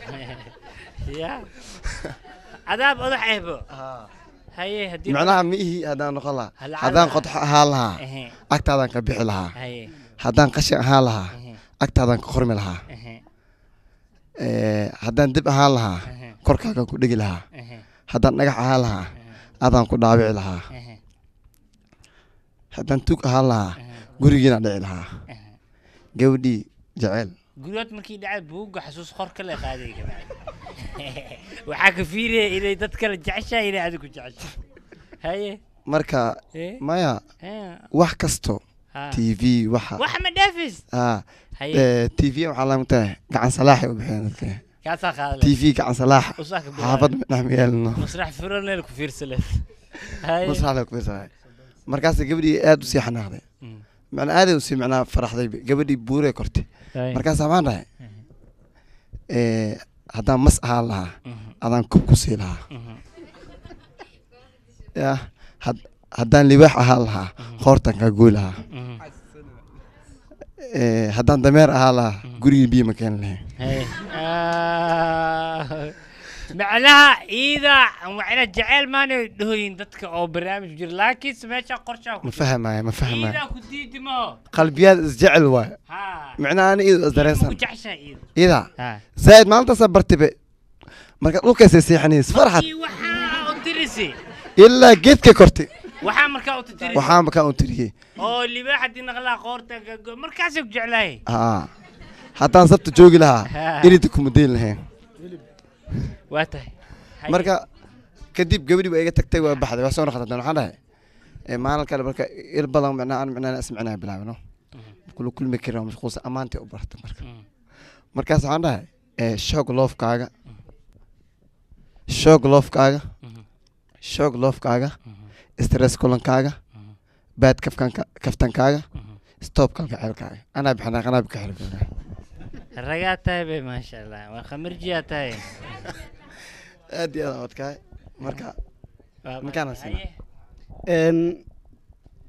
ya adaab odax ehbo haye haddii macnaha ma ihi haddaan noqon lahaa Hal haddaan cala- qodxo ahaan lahaa Ehe. agtaadaan ka bixi lahaa Haye. haddaan qashin ahaan lahaa agtaadaan ka qormi lahaa Ehe. Eh, haddaan dib ahaan lahaa korkaagaan ku dhegi lahaa haddaan dhagax ahaan lahaa adaan ku dhaabici lahaa haddaan tug ahaan lahaa gurigiinaan dhici lahaa gabadhii jecel guryood markii dhacay buugga xasuus qor kale qaaday kabacdi waxaa ka fiiraya inay dad kale jeceshahay inay adigu jecesho haye marka Eh? maya Eh. wax kasto Ha. t v waxa wax ma dhaafis ah Haye. t v waxaa laga tahay gacan salaaxay u bixiyeen dadka kaasaa qaadale t v gacan salaax Usaa ka bilaabay. xaafad midnax ma yeelno masrax furaneel ku fiirsale haye masraxda ku fiirsanay markaas gabadhii aad u sii xanaaqday macnaa aaday usii macnaa faraxday gabadhii buuree kortay Haye. markaas waxaan dhahay eh, haddaan mas ahaan lahaa adaan kub ku sii lahaa ya had- haddaan libaax ahaan lahaa qoortan kaa goy lahaa Eh, haddaan dameer ahaan lahaa gurigii biyo ma keeni lahayn haye Ah. macnaha iida macna jeceyl maanay dhahoyin dadka oo barnaamij jira laakiinse meesha qorshaa ku ma fahmaya ma fahmaya iidaa ku diidi maho qalbiyaad isjecel waay Ha. macnaha ani iidu isdareensan Ku jeceshahay iida ida Ha. zaaid maalintaasa bartibe marka dhulkaysay seexanays farxad Markii waxaa u tirisi ilaa geedka kortay waxaa markaa u tirisi waxaan makaa u tiriyey oo libaax haddii naqlaa qoorta gago markaasay ku jeclahay haa haddaan sabta joogi lahaa Ha. irida kuma dayn lahayn waa tahay marka kadib gabadhi waa iga tagtay waa baxday waa soo noqotay haddana waxaan dhahay eh, maalin kale marka il badan macnaa aan macnaa ismicnaa bilaabno kula kulmi karin mashquulsa ammaantay u bartay marka markaas waxaan dhahay eh, shoog loofkaaga shoog loofkaaga shoog loofkaaga stress kulankaaga baad kafkanka kaftankaaga stop kalgaceelkaaga anaa bixinaa anaa bika xirfina ragaa tahay bay maasha allah waa khamirjiyaa tahay aad iyo aad aan adkaay marka Waa markaana maasha- sina haye. Een,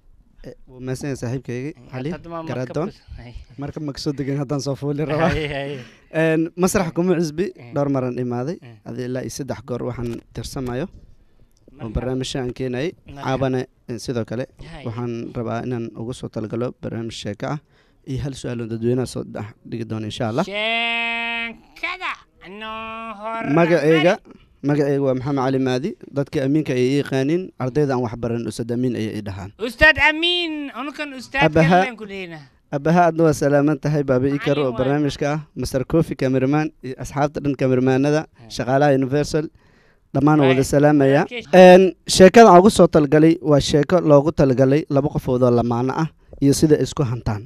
wuu mahadsanyahay saaxiibkaygii cali hadda ma- marka garaadoon bas- hay. marka ma kasoo degin haddaan soo fuuli rabaa Hay, hay. Een, masrax kuma cusbi dhowr maran imaaday adi ilaa iyo saddex goor waxaan tirsamayo oo barnaamijyo aan keenayay Marka- caabane eh, sidoo kale Hay. waxaan rabaa inaan ugu soo talagalo barnaamij sheeko ah iyo hal su-aaloon dadweynaha soo dhex dhigi doono insha allah sheekada noo hor magaceyga magaceyga waa maxamed cali maadi dadka amiinka ay i yaqaaniin ardayda aan waxbaran ustad amiin ayay i dhahaan ustaad amiin unukan ustaad Abaha- kalen ku leynaa abaha aadna waa salaaman tahay baaba ikar oo barnaamijka ah master cofi cameraman iyo asxaabta dhan cameramanada shaqaalaha universal dhammaan waa wada salaamaya Een, sheekada aan ugu soo talgalay waa sheeko loogu talgalay laba qofood oo lamaano ah iyo sida ay isku hantaan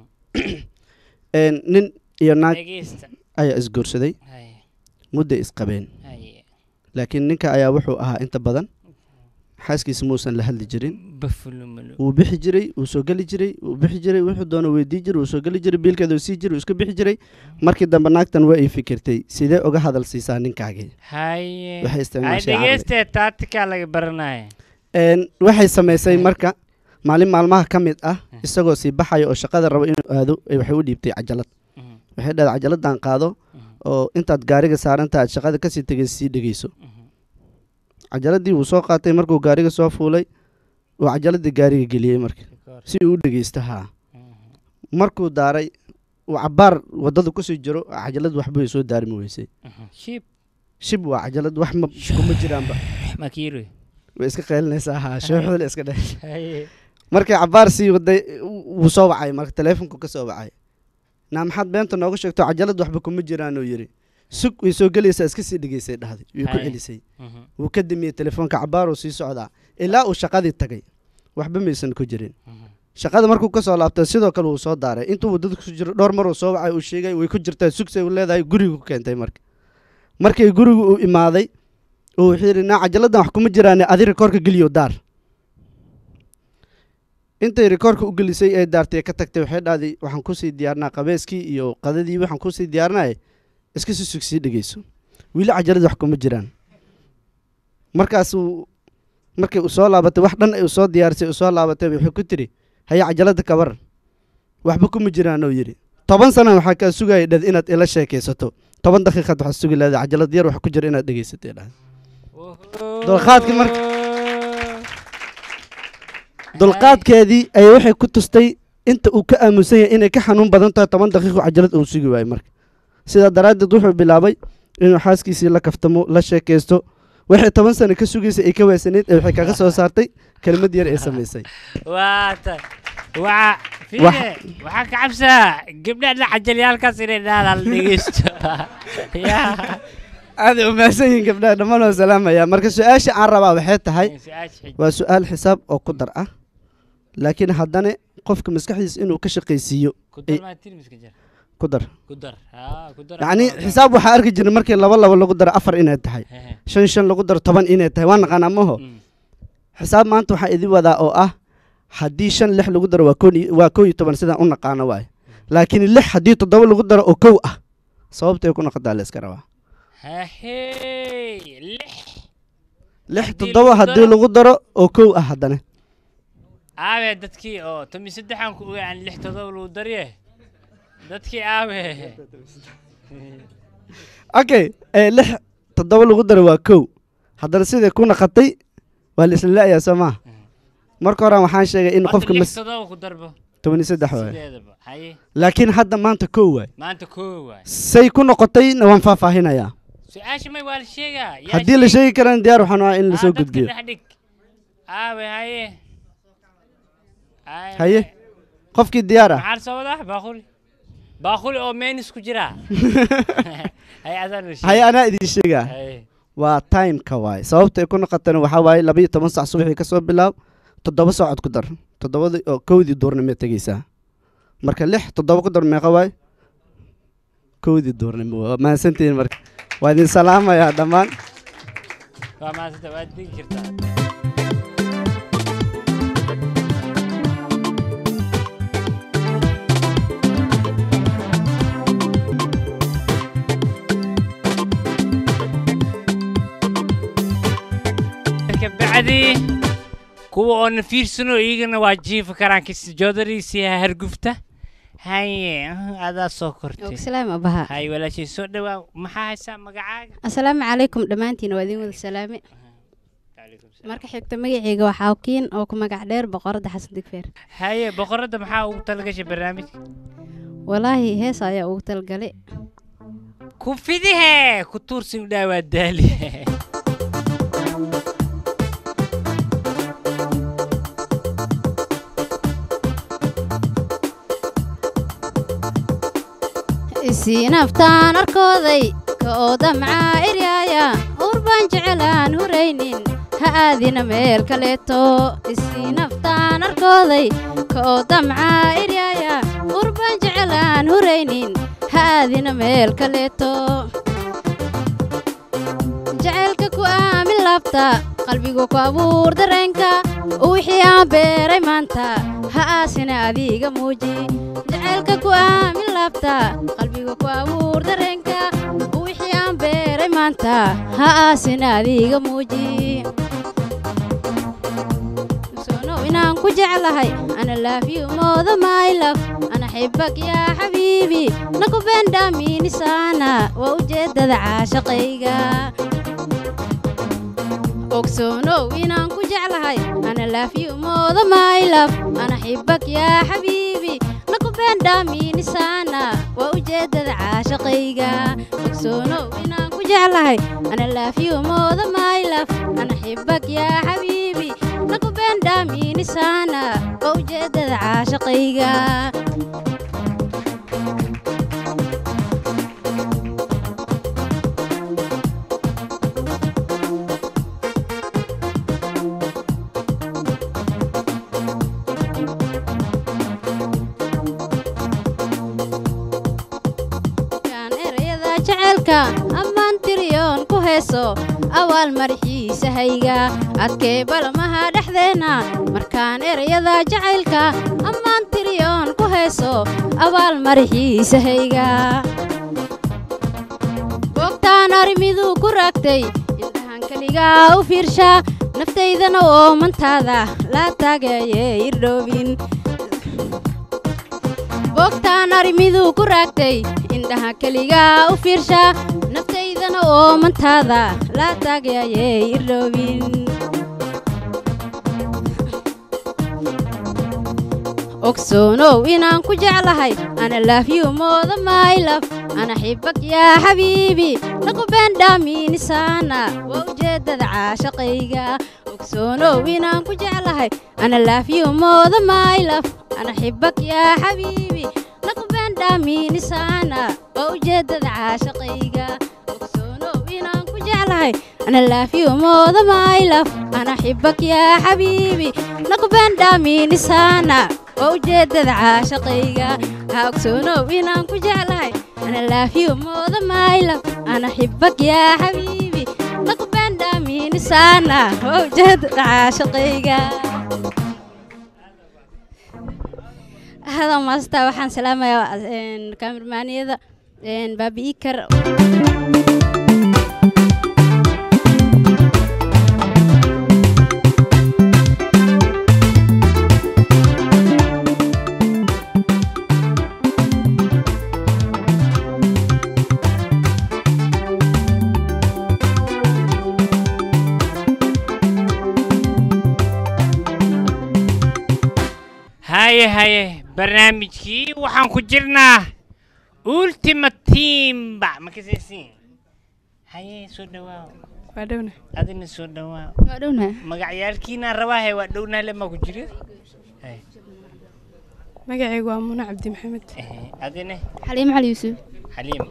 Een, nin iyo naag Dhegeysta. ayaa isguursaday Hay. mudday isqabeen Hay. laakiin ninka ayaa wuxuu ahaa inta badan xaaskiisa muusan la hadli jirin Bafulumulu. wuu bixi jiray wuu soo geli jiray wuu bixi jiray wuxuu doono weydii jiray wuu soo geli jiray biilkeeda wuu sii jiray wuu iska bixi jiray markii dambe naagtan waa ay fikirtay sidee uga hadal siisaa ninkaagii haye waxay hay isticmaashay caqli. dhegeystee taatikaa laga baranaya Een, waxay samaysay marka maalin maalmaha ka mid ah isagoo sii baxaya oo shaqada rabo inuu aado ay waxay u dhiibtay cajalad waxay dhahday cajaladdan qaado oo intaad gaariga saaranta aad shaqada kasii tegay sii dhegeyso cajaladii wuu soo qaatay markuu gaariga soo fuulay uu cajaladii gaariga geliyey marka si uu u dhegeysto haa markuu daaray uu cabaar wadada kusii jiro cajalad waxbay soo daarmi weysay shib shib waa cajalad wax ma kuma jiraanba makiiro way iska qaylinaysaa haa shooxdale iska dhe haye markay cabaar sii waday wuu soo wacay marka teleefonku ka soo wacay naa maxaad beenta nooga sheegto cajalad waxba kuma jiraanuu yidhi sug way soo gelaysaa iska sii dhegeysay dhahday way ku Hay. celisay Mhm. wuu ka damiyey telefoonka cabaaruu sii socdaa ilaa uu shaqadii tagay waxba maysan ku jirin shaqada markuu ka soo laabtay sidoo kale wuu soo daaray intuu wadada ku jiro dhowr maruu soo wacay uu sheegay way ku jirtaa sugsay u leedahay guriga ku keentay marka markii gurigu uu imaaday oo wuxuu yidhi naa cajaladdan wax kuma jiraane adi rikoorka geliyo daar intay rikoorka u gelisay ee daartay ka tagtay waxay dhahday waxaan kusii diyaarnaa qabeeskii iyo qadadii waxaan kusii diyaarnaaye iska si sug sii dhegeyso weli cajalad wax kuma jiraan markaasuu markay u soo laabatay wax dhan ay u soo diyaarisay u soo laabatay wuxuu ku tiri haya cajalada ka waran waxba kuma jiraan oo yidhi toban sana waxaa kaa sugaya dhad inaad ila sheekaysato toban daqiiqaad waxaad sugi leedahay cajalad yar wax ku jira inaad dhegeysatay dhahday dulqaadkii marka dulqaadkeedii ayay waxay ku tustay inta uu ka aamusan yahay inay ka xanuun badan tahay toban daqiiqo cajalad uu sugi waayo marka sidaa daraaddeed wuxuu bilaabay inuu xaaskiisii la kaftamo la sheekaysto waxay toban sano ka sugaysay ay ka waasanayd ee waxay kaga soo saartay kelmad yar ee samaysay waa ta waa Wax- fiide waxaa ka cabsaa gabdhaha la cajalyaalkaas inay dhaadaan dhegeysto yaa aaday u mahadsan yihiin gabdhaha dhammaan waa salaamaya marka su-aasha aan rabaa waxay tahay su-aasha xig. waa su-aal xisaab oo ku dar ah laakiin haddana qofka maskaxdiisa inuu ka shaqaysiiyo ku ay- dar maa tirmiska jar ku dar ku dar haa ku dar yacni xisaab waxaa arki jiray markii laba laba lagu daro afar inay tahay shan shan lagu daro toban inay tahay waa naqaanaa maho xisaab maanta waxaa idin wadaa oo ah haddii shan lix lagu daro waa koon iyo- waa kow iyo toban sidaan u naqaano waaye laakiin lix haddii toddoba lagu daro oo kow ah sababtay ku noqotaa la iska rabaa hahey lix lix Haddii toddoba lagu haddii daro- lagu daro oo kow ah haddana aabe dadkii oo tomi saddexan ku ogaan lix todoba lagu darye dadkii aabe okay ee lix toddoba lagu daro waa kow haddana siday ku naqatay waa la isla la'yaa soo maaha marka horaan waxaan sheegay in Horta qofka lix mas todoba ku darbo toban iyo saddex waaye sideedaba haye laakiin hadda maanta kow waay maanta koo waay say ku noqotayna waan faahfaahinayaa su-aasha may waa la sheegaa yaa haddii la sheegi karana diyaar waxaan ahaa in Ah, lasoo dadka gudbiyo dhex dhig aabe haye Ay, haye qofkii diyaar ah maxaa la soo wadaa baaquli baaquli oo meenis ku jira haye adaan la haye anaa idin sheegaa Haye. waa timeka waaye sababta ay ku noqotana waxaa waaye laba iyo toban sac subaxii ka soo bilaab toddoba saacod ku dar toddobadii oo kowdii duurnimo tegeysaa marka lix toddoba ku dar meeqa waaye kowdii duurnimo waa mahadsantihiin marka waa idin salaamayaa dhammaan waa maasanta waad digi jirtaa kabacdi kuwa oo na fiirsano iyagana waa jiifi karaan kis joodariisi hargufta haye ah, adaa soo kortay salaam abaha hay walaashay soo dhawaa maxaa haysaa magacaaga asalaamu calaykum dhammaantiin waa idin wada salaame marka xigta magaceyga waa xawkiin oo ku magac dheer boqoradda xasan digfeer haye boqoradda maxaa ugu talagashay barnaamijka walaahi hees ayaa ugu talgalay ku fidihe ku tuursi u dhaawaa daali isii naftaan arkooday ka oo damcaa eryaaya uur baan jecelaan huraynin ha aadina meel kaleeto isii naftaan arkooday ka oo damcaa eryaaya uur baan jecelaan huraynin ha aadina meel kaleeto jacaylka ku aamin laabta qalbigu ku abuur dareenka wixii aan beeray maanta ha aasina adiga muuji jacaylka ku aamin laabta qalbigu ku abuur dareenka wixii aan beeray maanta ha aasina adiga muuji sonow inaan ku jeclahay ana laafiyu mooda maylaf ana xibak yaa xabiibi naku beendhaamiinisaana waa ujeeddada caashaqayga ogsoonow inaan ku jeclahay ana laafiyu mooda maylaf ana xibak yaa xabiibi naku beendhaamiinisaana waa ujeeddada caashaqayga ogsoonow inaan ku jeclahay ana laafiyu mooda maylaf ana xibak yaa xabiibi naku beendhaamiinisaana waa ujeeddada caashaqayga kan erayada jaceylka ammaan tiriyoon ku heeso awaal madaxiisa hayga adkee balamaha dhexdeenna markaan erayada jacaylka ammaan tiriyoon ku heeso awaal madaxiisa hayga googtaan arrimiduu ku raagtay indhahan keligaa u fiirsha naftaydana oo mantaada laa taagayee irdhoobin boogtaan arrimiduu ku raagtay indhaha keligaa u fiirsha naftaydana oo mantaada laa taagayayee irdhoobin ogsoonow inaan ku jeclahay ana laafyu mooda maylaf ana xibak yaa xabiibi naku beendhaamiinisaana waa ujeeddada caashaqayga ogsoonow inaan ku jeclahay ana laafyu mooda maylaf ana xibak yaa xabiibi naku beendhaamiinisaana waa ujeeddada caashaqayga ogsoonow inaan ku jeclahay ana laafyu mooda maylaf ana xibak yaa xabiibi naku beendhaamiinisaana waa ujeeddada caashaqayga ha ogsoonow inaan ku jeclahay ana laafyu mooda maylaf ana xibak yaa xabiibi naku beendhaamiinisaana waa ujeeddada caashaqayga hada maasta waxaan salaamayaa kaamirmaaniyada baabi ikar haye haye barnaamijkii waxaan ku jirnaa ultimate teamba ma kasaysiin haye soo dhawaa waa dhowna adina soo dhawaa waa dhowna magacyaalkiina rabaahe waa dhownaale ma ku jiro magacaygu waa muna cabdi maxamed adine xaliimo cali yuusuf xaliim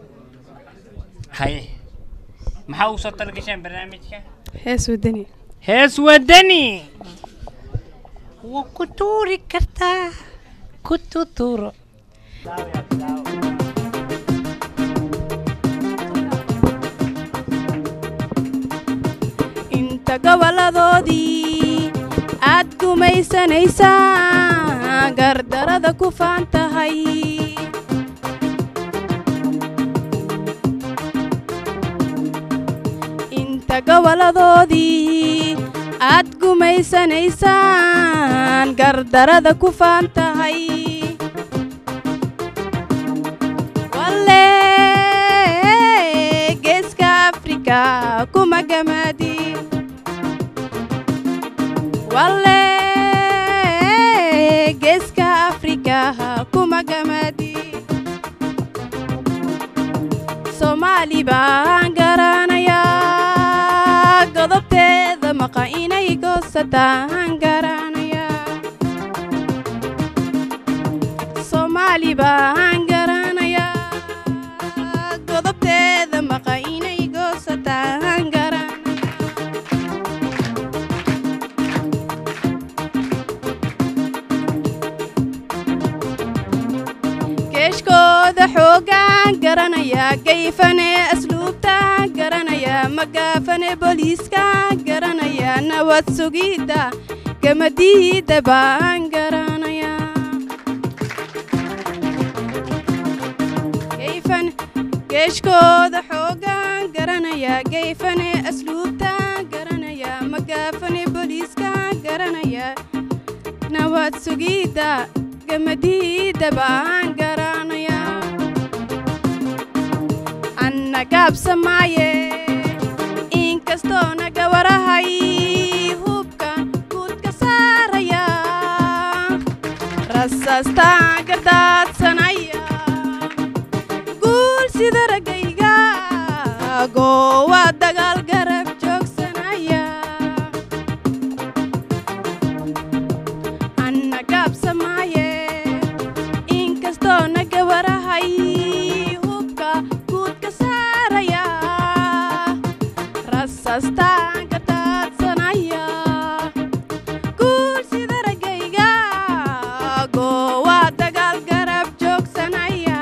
haye maxaa ugu soo talagasheen barnaamijka hees wadani hees wadani waa ku tuuri kartaa ku tuturo inta goboladoodii aad gumaysanaysaa gardarada ku faan tahay inta goboladoodii aad gumaysanaysaan gardarada ku faan tahay walle geeska afrika kuma gamaadi walle geeska afrika kuma gamaadi soomaali baan garanayaa godobteeda maqa inay goosataan garanayaa soomaali baan garanayaa godobteeda maqa inay goosataan garanaya keeshkooda xoogaan garanayaa gayfane asluubtaan garanayaa magaafane booliiskaan garanayaa nabad sugidda gamadiida baan garanayaa gayfan geeshkooda xoogaan garanayaa gayfane asluubtaan garanayaa magaafane booliiskaan garanayaa nabad sugidda gamadiida baan garanayaa anna gaabsamaaye inkastoo naga warahay hubkan guudka saaraya rasaastaan gardaadsanaya guul sida raggayga goowa dagaal garab joogsanaya anna gaabsamaaye inkastoo naga warahay hubka guudka saaraya rasaastaan ka daadsanaya guul sida raggayga goowa dagaal garab joogsanaya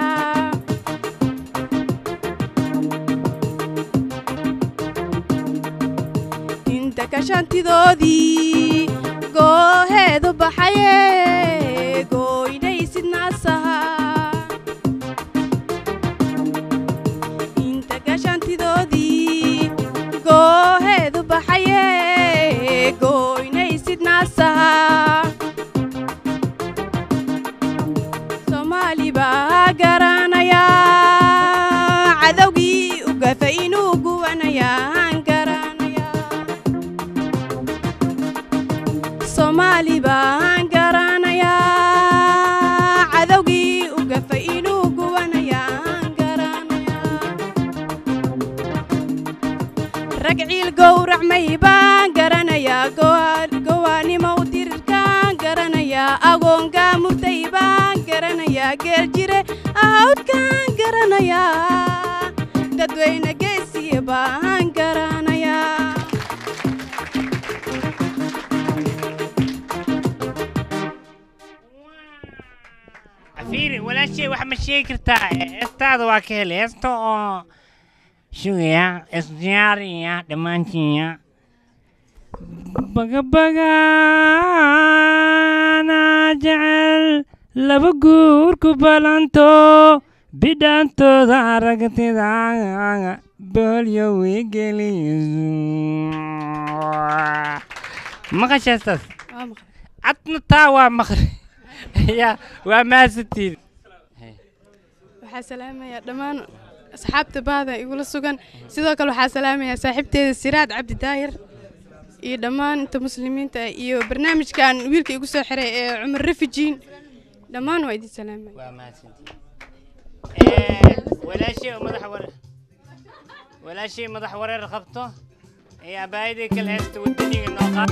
inta kashantidoodii gooheedu baxaye gooynaysid naasaha inta kashantidoodii gooheedu baxaye gooynaysid naasaha soomaali baa garanayaa cadowgii u gafa inuu guwanayaan garanayaa soomaali baan garanayaa cadowgii u gafa inuu guwanayaan garanayaa rag ciil gowracmay baan garanayaa gowa- gowaanimo u dirirkaan garanayaa agoonkaa murtay baan garanayaa geeljire ahawdkaan garanayaa dadweyne geesiya baan garanayaa fiiri walaashay wax ma sheegi kartaa heestaada waa ka helay heesta oo sugaya isdiyaariya dhammaantiinya bagabagaana jecel laba guur ku balanto bidhaantooda aragtida boolyo wigeliyo maqasha heestaas adna taa waa maqri ya waa maasantiin waxaa salaamayaa dhammaan asxaabta baada igula sugan sidoo kale waxaa salaamayaa saaxiibteeda siraad cabdi daahir iyo dhammaan inta muslimiinta ah iyo barnaamijkan wiilka igu soo xiray ee cumar refujiin dhammaan waa idin salaamaya waa mahadsantiin walaashay oo madax wareer walaashay madax wareer qabto ee abaayadii kale heesta wadaniga noo qaad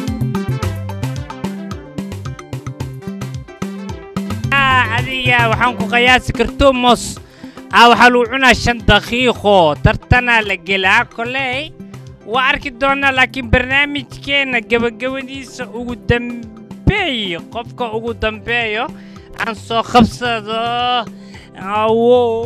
adiga waxaan ku qiyaasi karto mos ah waxaa lagu cunaa shan daqiiqo tartanaa la gelaa koley waa arki doonaa laakiin barnaamijkeenna gebagabadiisa ugu dambeey qofka ugu dambeeyo aan soo qabsado awow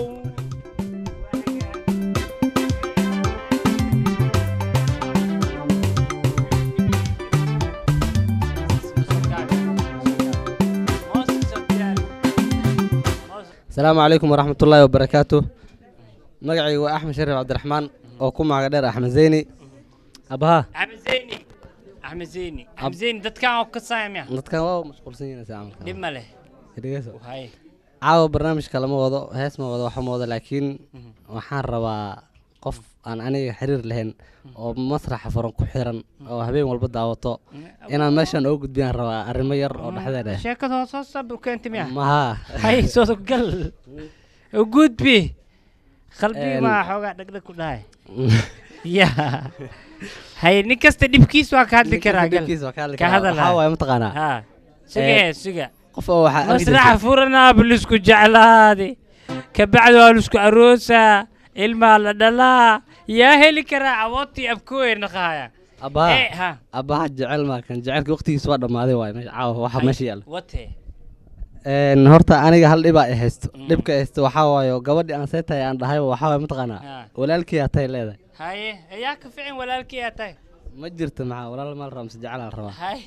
asalaamu calaykum waraxmatullaahi wabarakaatu magacaygu waa axmed shariif cabdiraxmaan oo ku magac dheer axmed zeyni abaha axmed zeyni axmed zeyni axmed zeyni dadkan oo ka saamya dadkan waa mashquulsan yihiin camalka dhib ma leh dhegeyso hay caawa barnaamijka lama wado hees ma wado waxa ma wado laakiin waxaan rabaa qof aan aniga xiriir lahayn oo masraxa furan ku xiran oo habeen walba daawato inaan meeshan oo gudbiyaan rabaa arrimo yar oo dhexdeeda ah sheekada hoos hoos sab u keentay miya maha hay soo gal u gudbi qalbi Een. ma xoogaa dhagdhag ku dhahay ya hay nin kasta dhibkiis waa ka hadli Nin kasta karaa gal dhibkiis waa ka hadli ka karaa. hadal Waxaa waaye mataqaanaa? ha suga Een, hee suga qof oo waxaa arki masraxa jirtay- furanaa bilisku jeclaade kabacdi waa lisku aroosaa ilmaa la dhalaa yaa heli karaa awoodtii abkooye naqaaya abbaha Eh, ha. abbaha jecel maa kan jecelka waqtigiisa waa dhammaaday waaye meesha caawa waxa Hay, meesha yaalla wate Een, horta aniga hal dhibaa i haysto dhibka i haysto waxaa waaye gabadhii aan seetahay aan dhahay waxaa waaye mataqaanaa Ha. walaalkii atay leedahay haye ayaa ka ficin walaalkii aa tahay ma jirto maxaa walaal maal ramse jecel aan rabaa hay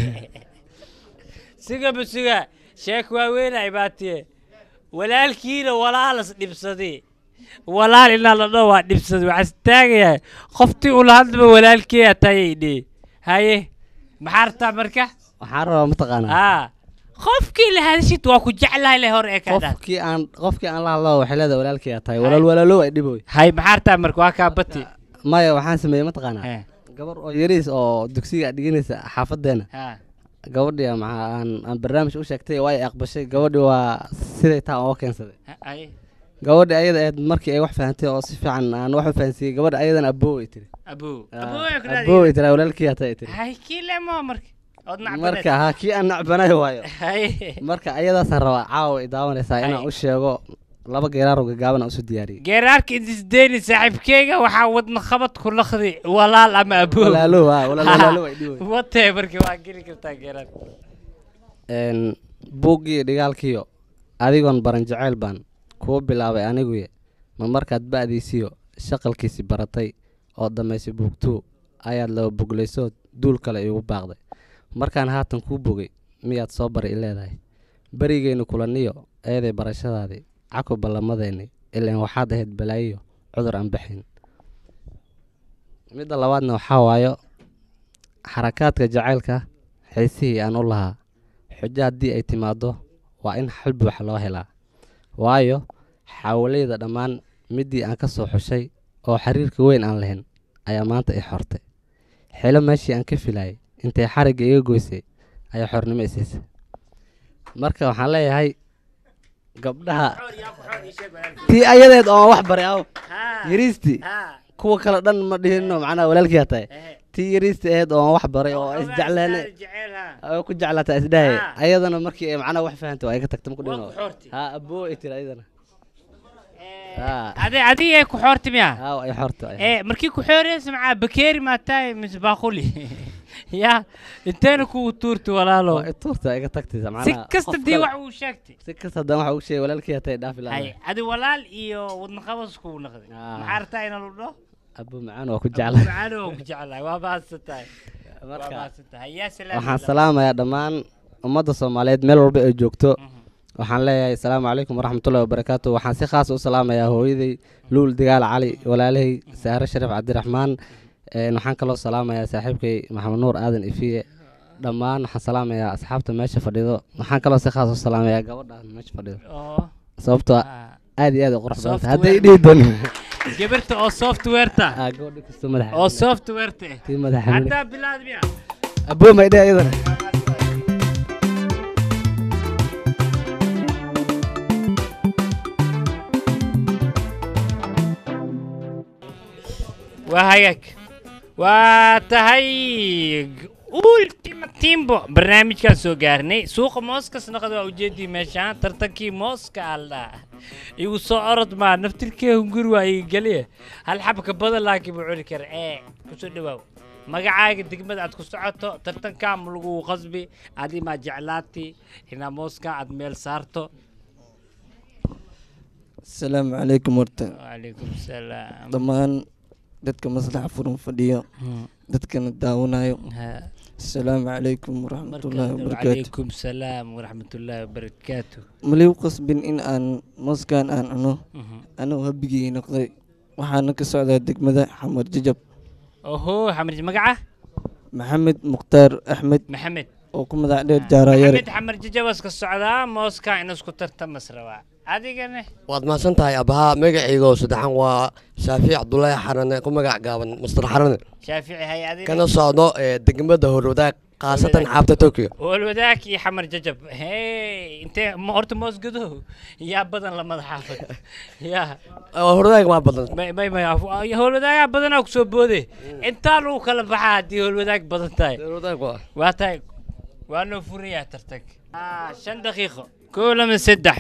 sigaba suga sheek waaweynay baatiye walaalkiina walaalas dhibsaday walaal inaa la dhao waa dhibsaday waxaa istaagayaa qoftii ula hadlaba walaalkii aa tahay dhe haye maxaa rabtaa marka waxaan rabaa mataqaanaa aa qofkii la hadashid waa ku jeclahay le hore ee kaa dhaa qofkii aan qofkii aan la hadlo waxay leedahay walaalkii aa tahay walaal walaalow ay dhiboy hay maxaa rabtaa marka waa kaa bati maya waxaan sameeyey mataqaanaa gabar oo yariis oo dugsiga dhiganaysa xaafadeena ha gabadhii maxaa aan aan barnaamij u sheegtay waa ay aqbashay gabadhii waa siday taa oo keensaday haye gabadhi ayada ahayd markii ay wax fahantay oo si fiican aan wax u fahansiiyey gabadha ayadana aboo ay tiri abuu Ah, abuu ay ku aboo ay tiri walaalkii aa tahay tiri hay kii lemo marka ood nacbaneed marka ha kii aan nacbanay waayo haye marka ayadaasaan rabaa caawa ay daawanaysaa inaan Hay. u sheego laba geeraar oo gagaaban aan usoo diyaariyey geeraarka intisdeeni saaxiibkeyga waxaa wadna qabad ku laqdi walaal ama aboo Walaalow, ah, walaal walaalow ay dhihi wey. watee marka waa geli kartaa geeraar Een, buuggii dhigaalkiyo adigoon baran jacayl baan kuwa bilaabay aniguye ma markaad ba'diisiyo shaqalkiisi baratay oo dhammaysay buugtuu ayaad laba boglaysood duul kale iigu baaqday markaan haatan kuu bogay miyaad soo bari i leedahay berigeynu kulaniyo eeday barashadaadii cako ballamadeenni ilaan waxaad ahayd balaayiyo cudur aan baxayn midda labaadna waxaa waayo xarakaadka jacaylka xiisihii aan u lahaa xujo haddii ay timaaddo waa in xal buuxa loo helaa waayo xaawaleyda dhammaan middii aan ka soo xushay oo xiriirka weyn aan lahayn ayaa maanta i xortay xilo meeshii aan ka filayay intay xarigga iga goysay ayaa xornimo i siisay marka waxaan leeyahay gabdhaha tii ayadeed oo aan wax baray aw yariistii kuwa kale dhan ma dhihino macnaha walaalkii aa tahay tii yariistii ahayd oo aan wax baray oo isjeclaane oo ku jeclaata isdhahay ayadana markii ay macnaha wax fahantay waa iga tagta maku dhihino ha aboo ay tiri ayadana ha adi adigay ku xoorti miya ha ay xorta ay ee markii ku xooreysa maxaa bakeeri maa tahay mise baaquli ya inteena kugu tuurti walaalo tuurta iga tagtaysa si macnaha kasta qof dii kale- wax uu sheegtay si kasta haddaan waxa uu sheegay walaalkii aa tahay dhaafi hay lahaa adi walaal iyo wadna qabas kugu naqday maxaa rabtaa ina lu dho aboo macaan waa ku jecla macaan oo ku jeclahay waa mahadsan tahay waa Marka, mahadsan tahay yaa salaam waxaan salaamayaa dhammaan ummadda soomaaliyeed meel walba ay joogto waxaan leeyahay asalaamu calaykum waraxmatullahi wabarakaatu waxaan si khaas u salaamayaa hooyaday luul digaal cali walaalahay saare shariif cabdiraxmaan een, waxaan kaloo salaamayaa saaxiibkay maxamed nuur aadan ifiye dhammaan waxaan salaamayaa asxaabta meesha fadhido waxaan kaloo si khaas u salaamayaa gabadha meesha fadhido oo sababtoo aad iyo aad u qurux badan tahay hadday Software. dhihi doono gabarta oo softwareta gabadha kastoo madaxa oo softwareta eh tii madaxa xanuun. haddaa bilaad miya aboo maydhe iyadana waa hagaag waa tahay ultima timbo barnaamijkaan soo gaarnay suuqa mooskas naqad waa ujeedii meeshaan tartankii mooska aldhaa igu soo orod maa naftirkee hunguri waa iga geliya hal xabka badan laakiin buu cuni kara ee kusoo dhawaaw magacaaga degmada aad ku socoto tartankaa ma lagu qasbi adi maa jeclaati inaa mooskaa aad meel saarto asalaamu calaykum horta wacalaykum salaam dhammaan dadka maslaxa furan fadhiyo dadkana daawanayo asalaamu calaykum waraxmatullaahi wabarakaatu wacalaykum salaam waraxmatullaahi wabarakaatu maliw qasbin in aan mooskan aan cuno anuu habigii noqday waxaana ka socdaa degmada xamar jajab oho xamarji magaca maxamed mukhtaar axmed maxamed oo ku magac dheer jaarayare maxamed xamar jajawas ka socdaa mooska in isku tartamas rabaa adigane waad mahadsan tahay abahaa magacayga oo saddexan waa shaafiic cabdulaahi xarane ku magac gaaban mastar xarane shaafici hay adina kana socdo ee degmada horwadaag khaasatan xaabta tokyo walwadaag iyo xamar jajab hey intee ma horta moos gadow yaa badan lamada xaafad yaa horwadaag maa badan may may may howlwadaagaa badanaa kusoo boode intaa lagu kala baxaa haddii howlwadaag badan tahay waa tahay waa noo furayaa tartag shan daqiiqo koo lama saddex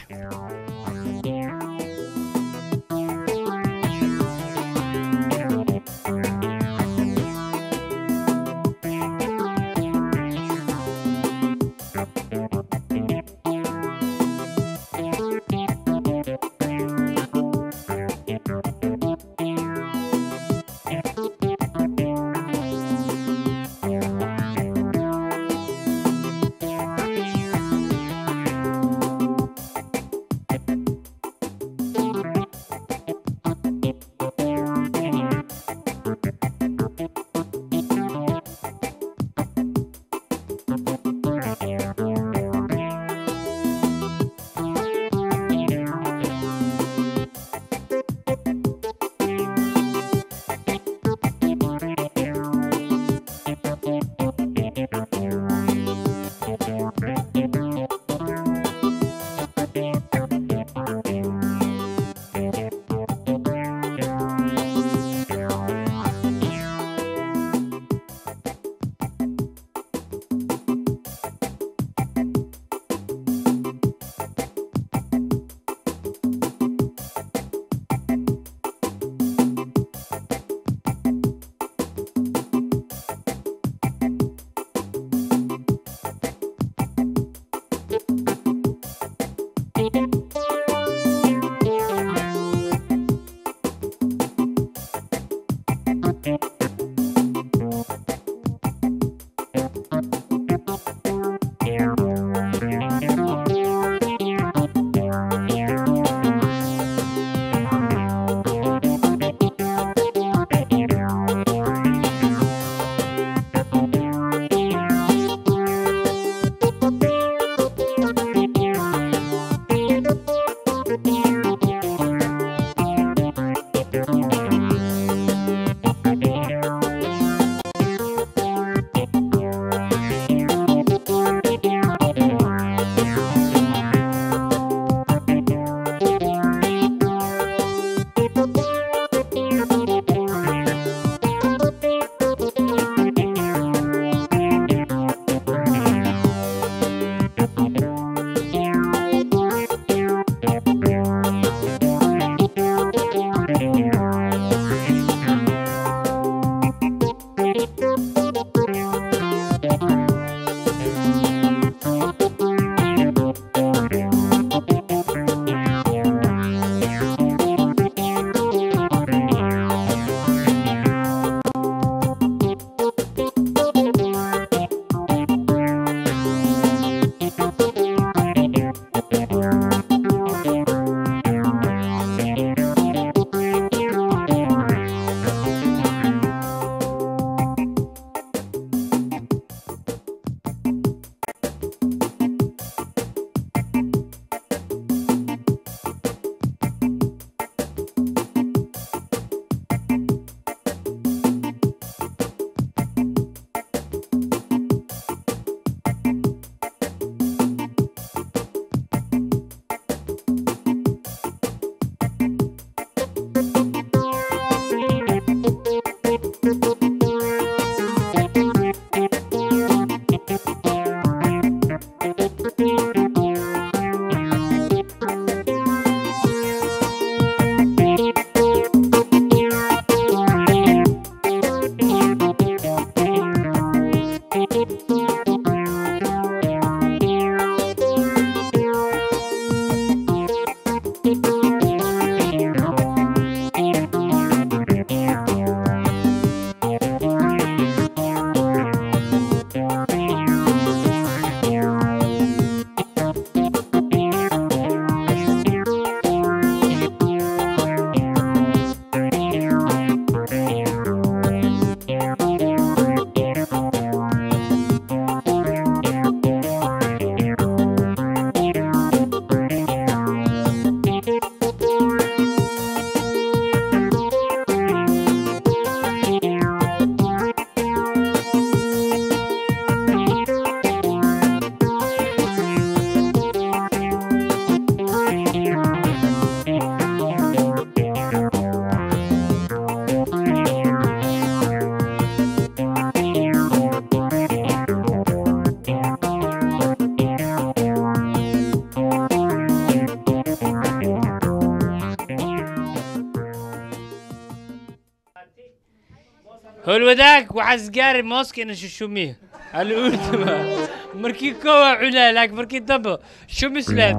howlwadaag waxaas gaari mooska ina shushumiyo aluultima markii koowaa cunaa laakiin markii dambe shumisle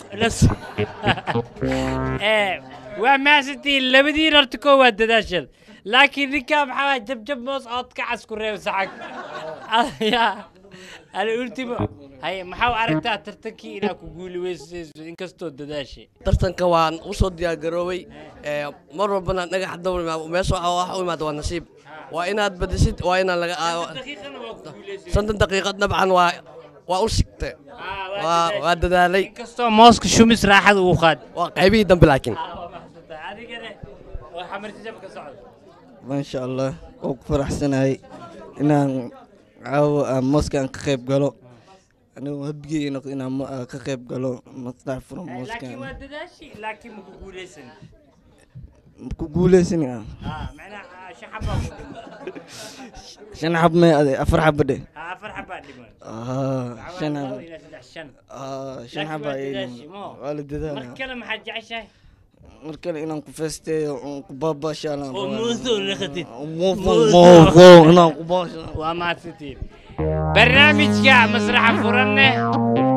waa maasantii labadiin horta koo waa dadaashada laakiin ninkaa maxaa waay jabjab moos ood ka casku reeb sacag ya aluultima haye maxaa u aragtaa tartankii inaa ku guuli weysayso inkastoo dadaashay tartanka waan usoo diyaargaroobay ee, mar walbana dhagax dawr meesha waxa wax u imaada waa nasiib waa inaad badisid waa inaan laga soddon daqiiqad dabcan waa waa u sigtay waa waa dadaalay inkastoo mooska shumis raaxada uu qaad waa qaybihii dambe laakiin adigana waa xamarjajab ka socda maasha allah oo ku faraxsanahay inaan caawa aan mooskaan ka qayb galo anigu habigey noqdo inaan mo- aan ka qayb galo masrax furan laakiin mooskaan waa dadaashi laakiin maku guuleysan ku guuleysani ah Ah, macnaha shaxabaa ku dhiman shan xab may ade afar xaba dhe Ah, afar xabaa dhiman Ah, shan xab Laba ilaa saddex shan Ah, shan Laakiin xaba waa ay dadaashi, moo. waa la dadaala mar kale maxaad jeceshahay mar kale inaan ku feesteeyo oon ku baabashaala oo muuso naqatid muuqo inaan ku baasha waa mahadsantiin barnaamijka masraxa furanne